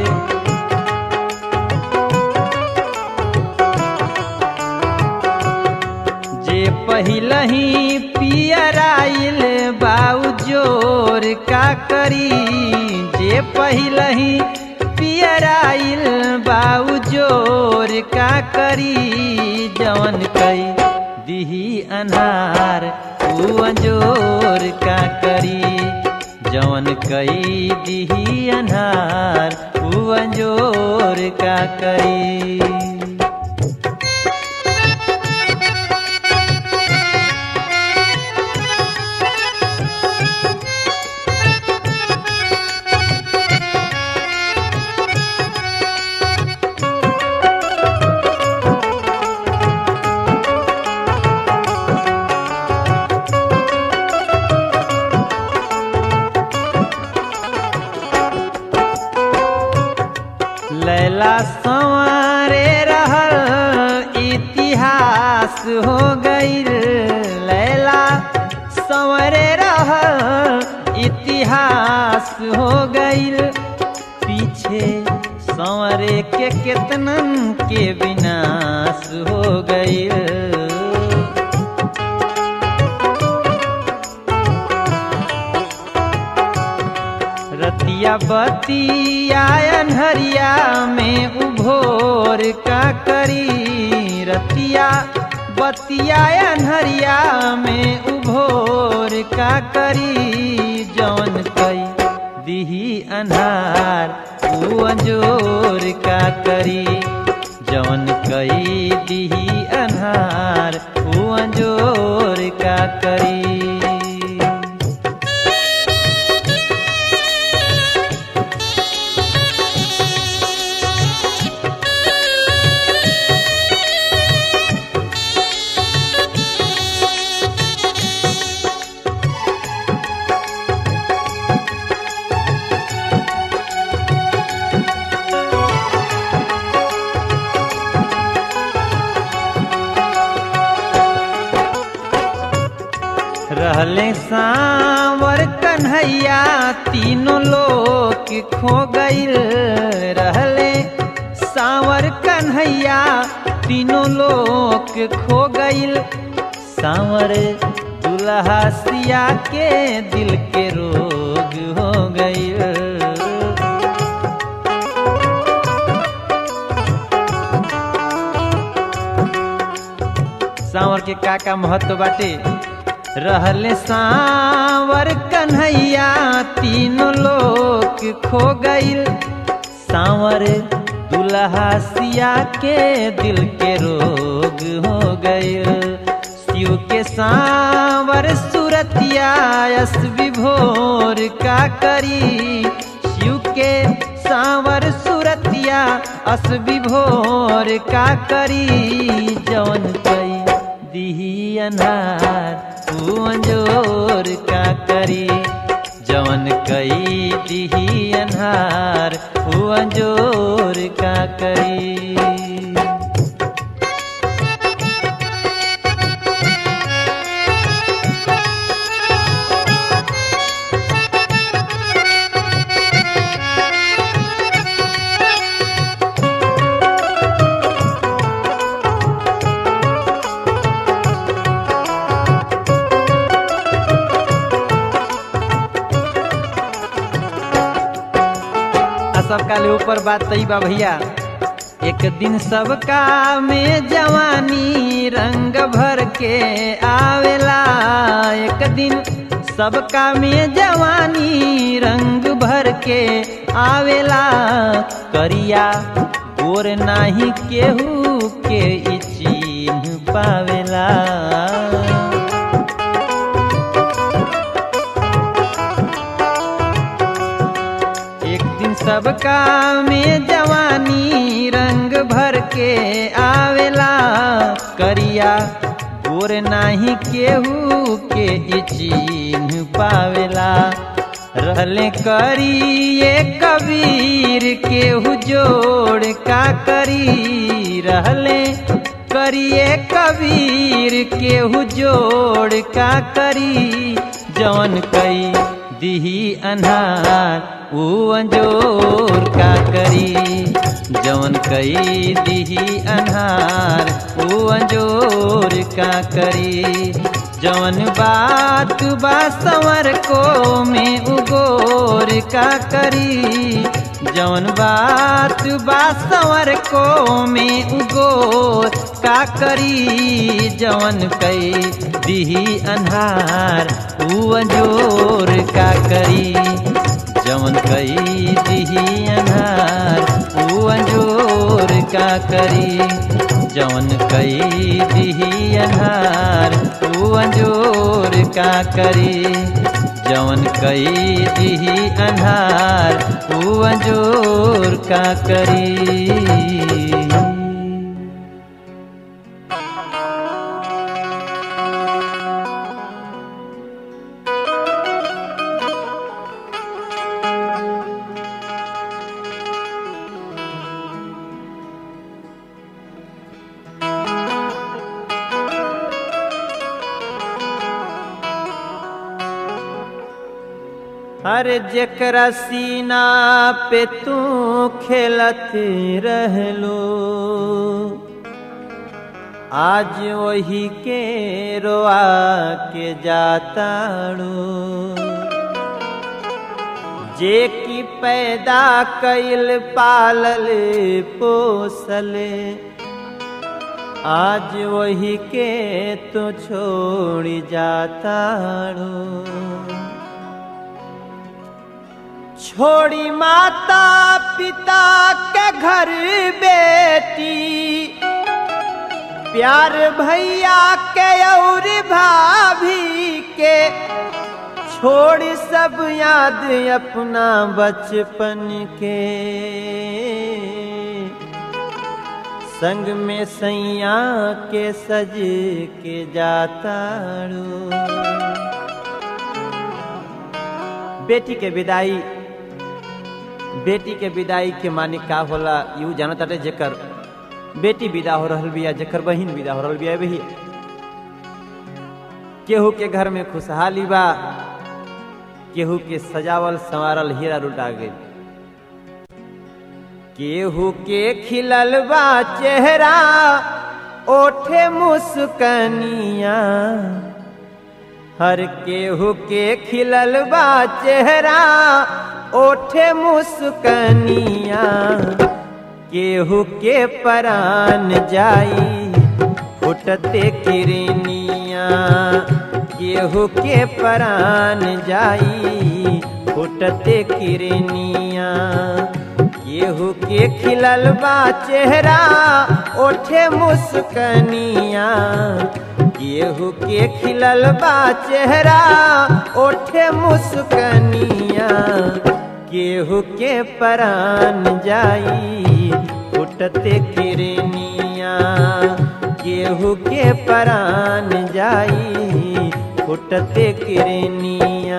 जे पहिलही पियराइल बाऊ जोर का करी जे पहिलही पियराइल बाऊ जोर का करी जवन कई दिही अनार ऊ अंजोर का करी जवन कई दिही अनार ऊ अंजोर का करी लैला संवारे रहल इतिहास हो गईल लैला संवरे रहल इतिहास हो गईल पीछे संवरे के केतनन के विनाश हो गईल रतिया बतिया अनहरिया में उभोर का करी रतिया बतिया अनहरिया में उभोर का करी जौन कई दिही अनहार ऊ अंजोर का करी जौन कई दिही अनहार ऊ अंजोर का करी रहले सांवर कन्हैया तीनों लोग खो गईल रहले सांवर कन्हैया तीनों लोग खो गईल सांवर दुल्हा सिया के दिल के रोग हो गईल सांवर के का का महत्व बाटे रहले सांवर कन्हैया तीनों लोग खो गईल सांवर दुल्हा सिया के दिल के रोग हो गईल शिव के सांवर सुरतिया यस विभोर का करी शिव के सांवर सुरतिया अस विभोर का करी जवन कई दिही अनार ऊ अंजोर का करी जवन कई दिही अनार ऊ अंजोर का करी आ सबका ले ऊपर बात तई बा भैया एक दिन सबका में जवानी रंग भर के आवेला एक दिन सबका में जवानी रंग भर के आवेला करिया गोर नाही केहू के ई चिन्ह पावेला एक दिन सबका में जवानी रंग भर के आवेला करिया गोर नाही केहू के ई चिन्ह पावेला रहले करिए कबीर केहू जोड़ का करी रहले करिए कबीर केहू जोड़ का करी जवन कई दिही अनहार ऊ अंजोर का करी जवन कई दिही अनहार ऊ अंजोर का करी जवन बात बा संवर को में उगोर का करी जवन बात बा संवर को में उगो का करी जवन कई दिही अन्हार ऊ अंजोर का करी जवन कई दिही अन्हार ऊ अंजोर का करी जवन कई दिही अन्हार ऊ अंजोर का करी जवन कई दिही अन्हार ऊ अंजोर का करी अरे जेकरा सीना पे तू खेलत रहलो आज वही के रोआ के जाताड़ो जे की पैदा कैल पालल पोसले आज वही के तो छोड़ी जाताड़ो छोड़ी माता पिता के घर बेटी प्यार भैया के और भाभी के छोड़ सब याद अपना बचपन के संग में सैया के सज के जाता बेटी के विदाई बेटी के विदाई के माने का होला यू जानत अटे जेकर बेटी विदा हो रहल बिया जेकर बहिन विदा हो रहल बिया भैया केहू के घर में खुशहाली बा केहू के सजावल संवारल हीरा लुटा गई केहू के खिलल बा चेहरा ओठे मुस्कनिया हर केहू के खिलल बा चेहरा ओठे मुस्कनिया केहू के परान जाई फुटते किरनिया केहू के परान जाई फुटते किरनिया केहू के खिलल बा चेहरा ओठे मुस्कनिया केहू के खिलल बा चेहरा ओठे मुस्कनिया केहू के परान जाई फुटते किरनिया केहू के परान जाई फुटते किरनिया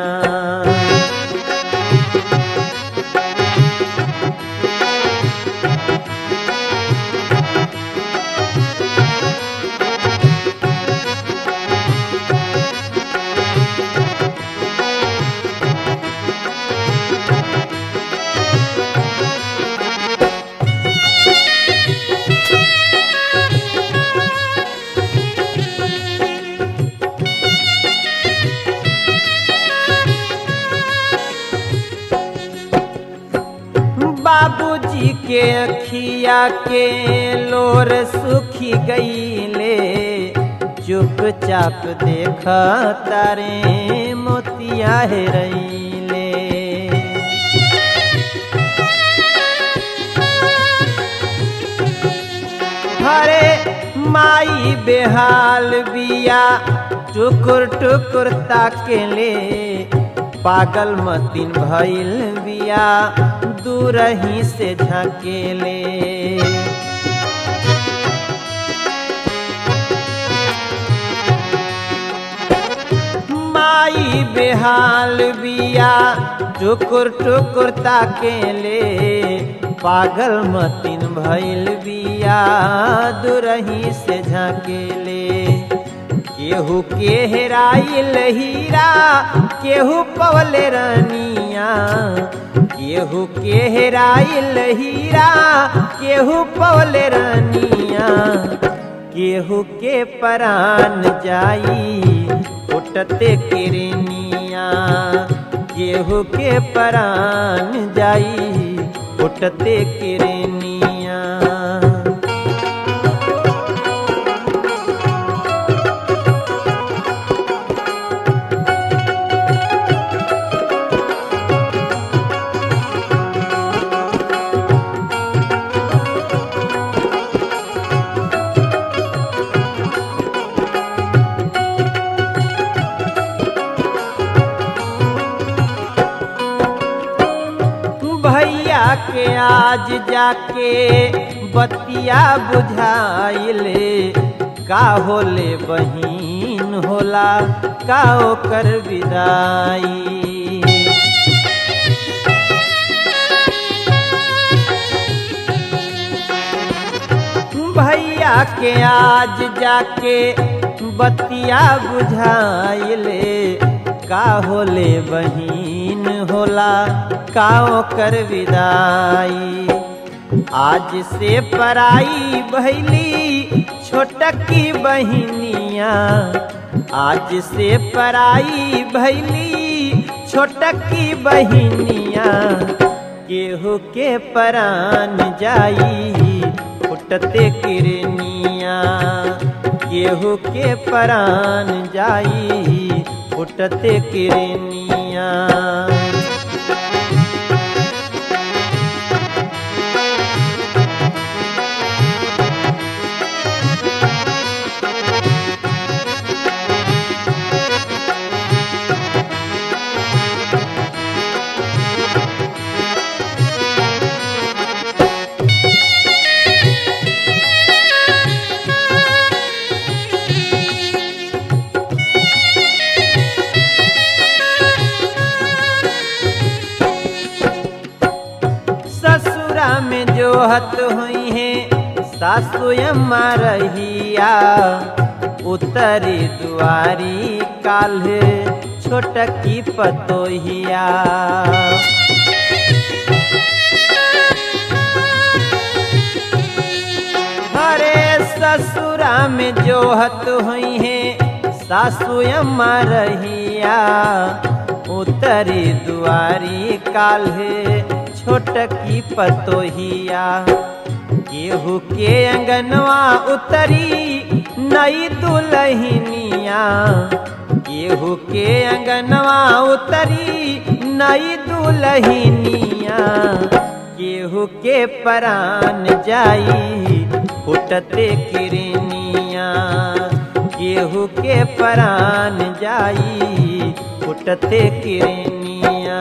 बाबूजी के अखिया के लोर सुखी गईले चुपचाप देख तारे मोतिया हेरैले हरे माई बेहाल बिया टुकुर टुकुर ताकेले पागल मतिन भइल बिया दूर ही से झकेले माई बेहाल बिया टुकुर टुकुर ताकेले पागल मतिन भइल बिया दुरही से झकेले केहू के हेराइल हीरा केहू पवले रनिया केहू के हेराइल हीरा केहू पवले रनिया केहू के परान जाई उठते किरनिया केहू के परान जाई फुटते किरनिया भैया के आज जाके बतिया बुझाइले का होले बहिन होला का ओकर विदाई भैया के आज जाके बतिया बुझाइले का होले बहिन होला का ओकर विदाई आज से पराई भैली छोटकी बहिनिया आज से पराई भैली छोटकी बहिनिया केहू के परान जाई फुटते किरनिया केहू के परान जाई फुटते किरनिया ससुरा में जो हत हुई है सासु अम्मा रहिया उतरी दुआरी काल्हे छोटकी पतोहिया हरे ससुरा में जो हत हुई है सासु अम्मा रहिया उतरी दुआरी काल्हे छोटकी पतोहिया केहू के अंगनवा उतरी नई दुलहिनिया केहू के अंगनवा उतरी नई दुलहिनिया केहू के परान जाई फुटते किरनिया केहू के परान जाई फुटते किरनिया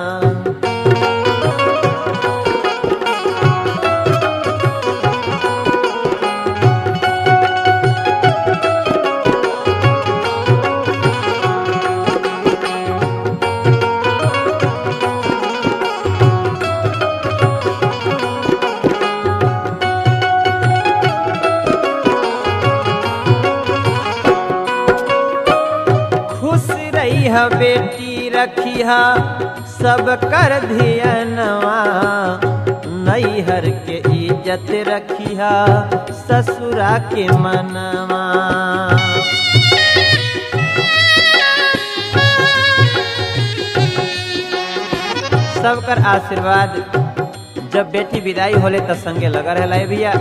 खुश रही है बेटी रखी है सब कर धियनवा नैहर के इज्जत रखी है ससुरा के मनवा सबकर आशीर्वाद जब बेटी विदाई होले तो संगे लगा रहला है भैया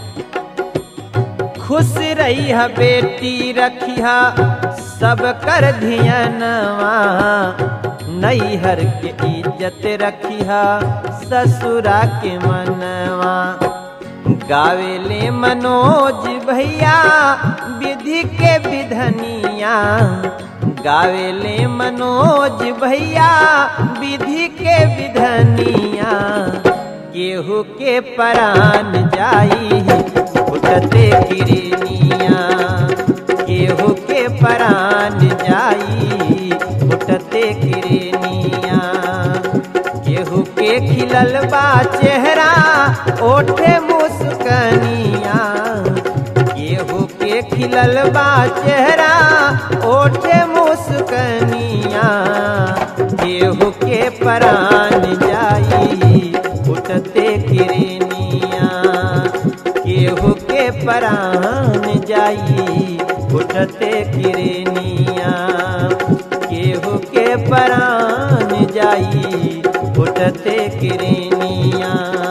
खुश रही है बेटी रखी है सब कर धियनवा नैहर के इज्जत रखी है ससुरा के मनवा गावेले मनोज भैया विधि के विधनिया गावेले मनोज भैया विधि के विधनिया केहू के परान जाई फुटते किरनिया केहू के परान जाई फुटते किरनिया केहू के खिलल बा चेहरा ओठे मुस्कनिया केहू के खिलल बा चेहरा ओठे मुस्कनिया केहू के परान जाई उठते किरनिया केहू के परान जाई उठते किरनिया केहू के परान जाई उठते किरनिया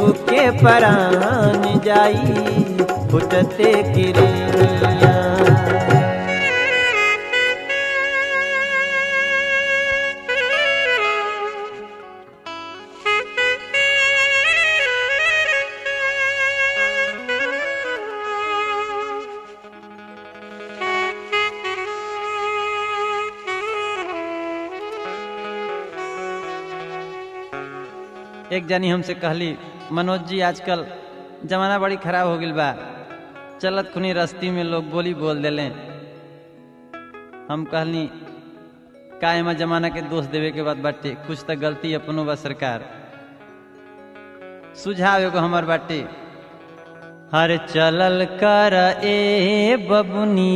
केहू के परान जाई फुटते किरिया एक जनी हमसे कहली मनोज जी आजकल जमाना बड़ी खराब हो गई बा चलत खुनी रस्ती में लोग बोली बोल देले हम कहनी का एमा जमाना के दोष देवे के बाद बाटे कुछ तो गलती अपनो बा सरकार सुझाव एगो हमर बाटे हर चलल कर ए बबुनी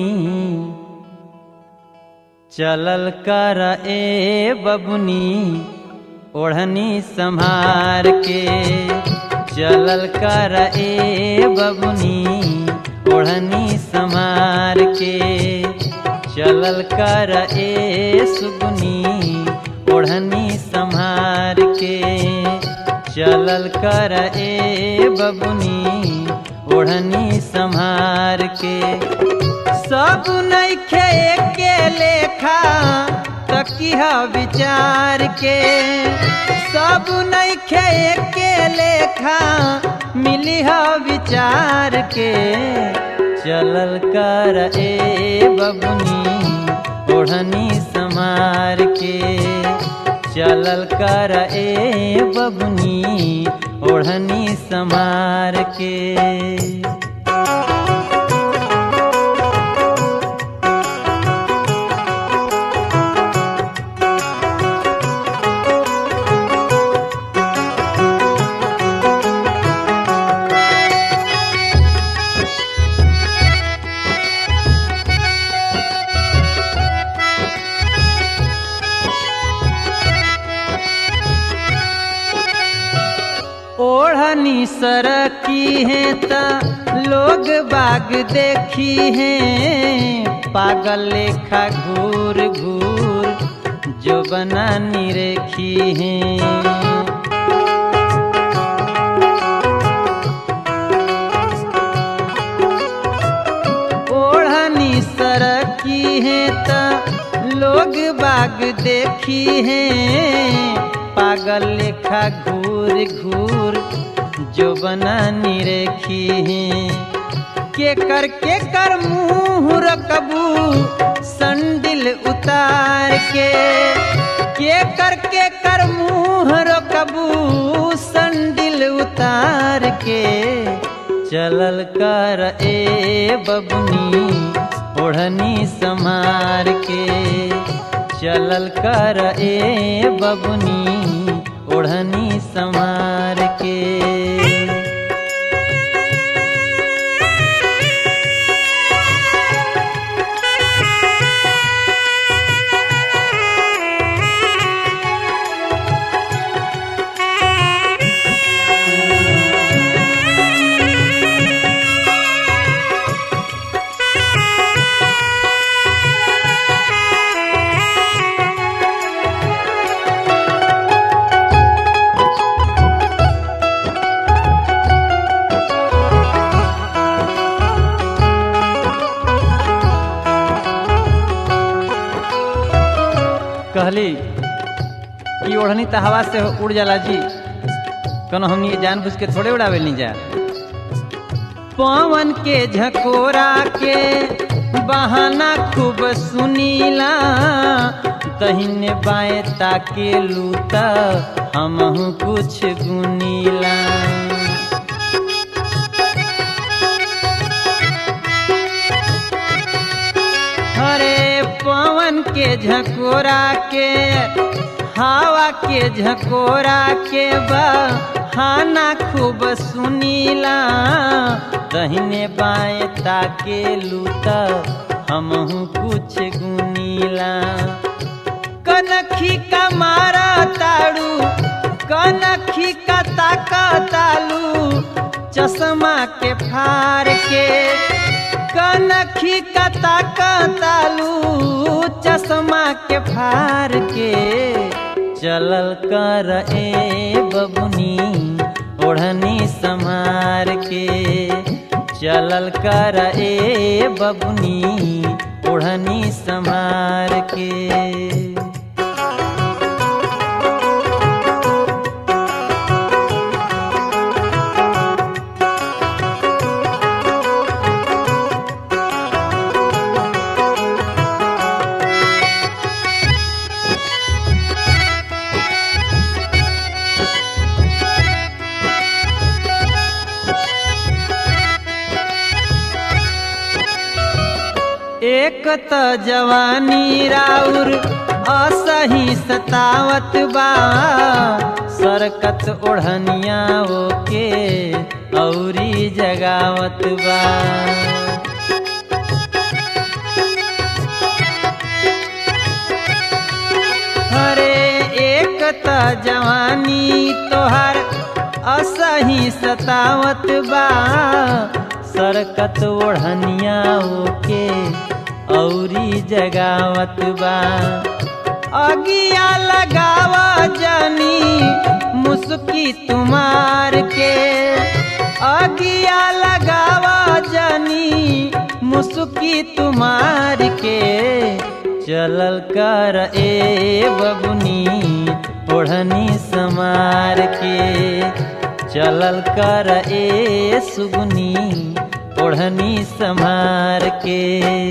चलल कर ए बबुनी ओढ़नी संभार के चलल कर ए बबुनी ओढ़नी संभार के चलल कर ए सुगुनी ओढ़नी संभार के चलल कर ए बबुनी ओढ़नी संभार के सब नैखे के लेखा तकिह विचार के सब नैखे के लेखा मिलिह विचार के चलल कर ए बबुनी ओढ़नी समार के चलल कर ए बबुनी ओढ़नी समार के ओढ़नी सरकी है त लोग बाग देखी है पागल लेखा घूर घूर जो बना निरेखी है ओढ़नी सरकी है त लोग बाग देखी है पागल लेखा घूर घूर जो बना निरेखी है के कर के कर मुंह रकबू संडिल उतार के के कर के कर मुंह रकबू संडिल उतार के चलल कर ए बबनी ओढ़नी समार के चलल कर ए बबनी ओढ़नी समार के कहली कि ओढ़नी तो हवा से उड़ जाला जी कनो हमनी के जानबूझ के थोड़े उड़ावे नहीं जा पवन के झकोरा के बहाना खूब सुनीला दहिने बाएं ताके लूता हमहू कुछ गुनीला हरे पवन के झकोरा के हवा के झकोरा के बहाना खूब सुनीला दहिने बाएं ताके लूता हमहू कुछ गुनीला कनखी का मारा ताड़ू कनखी का ताका तालू चश्मा के फार के कनखी का ताका तालू चश्मा के फार के चलल कर ए बबुनी ओढ़नी संहार के चलल कर ए बबुनी ओढ़नी संहार के एक त जवानी राउर असही सतावत बा सरकत ओढ़निया ओके औरी जगावत बा हरे एक त जवानी तोहर असही सतावत बा सरकत ओढ़निया ओके औरी जगावत बा अगिया लगावा जानी मुस्की तुम्हार के अगिया लगावा जानी मुस्की तुम्हार के चलल कर ए बबुनी ओढ़नी समार के चलल कर ए सुगुनी ओढ़नी संभार के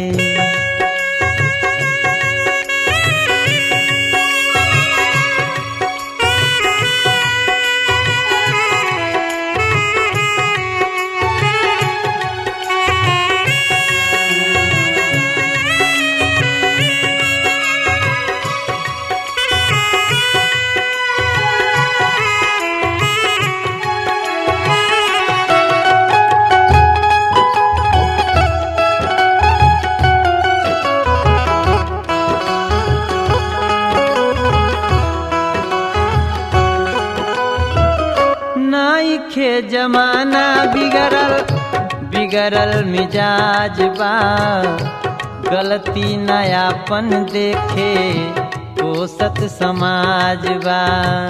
नाइखे जमाना बिगड़ल बिगड़ल मिजाज बा गलती नयापन देखे कोसत समाज बा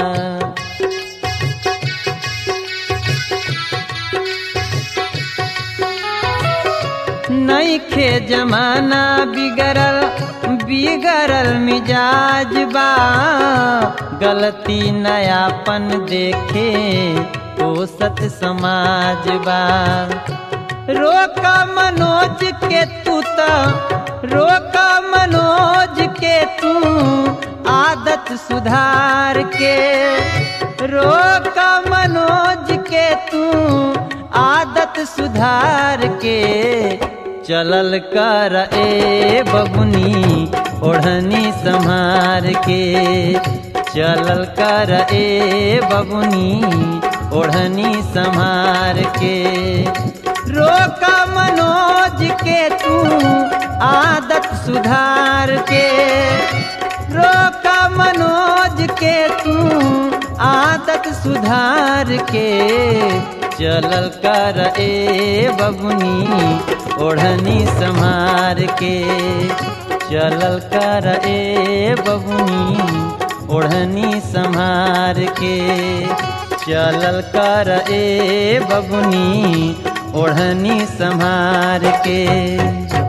नइखे जमाना बिगड़ल बिगड़ल मिजाज बा गलती नयापन देखे ओ सत समाज बा रोक मनोज के तू त रोक मनोज के तू आदत सुधार के रोक मनोज के तू आदत सुधार के चलल कर ए बबुनी ओढ़नी संहार के चलल कर ए बबुनी ओढ़नी संहार के रोक मनोज के तू आदत सुधार के रोक मनोज के तू आदत सुधार के चलल कर ए बबुनी ओढ़नी संहार के चलल कर ए बबुनी ओढ़नी संहार के चलल कर ए बबुनी ओढ़नी संहार के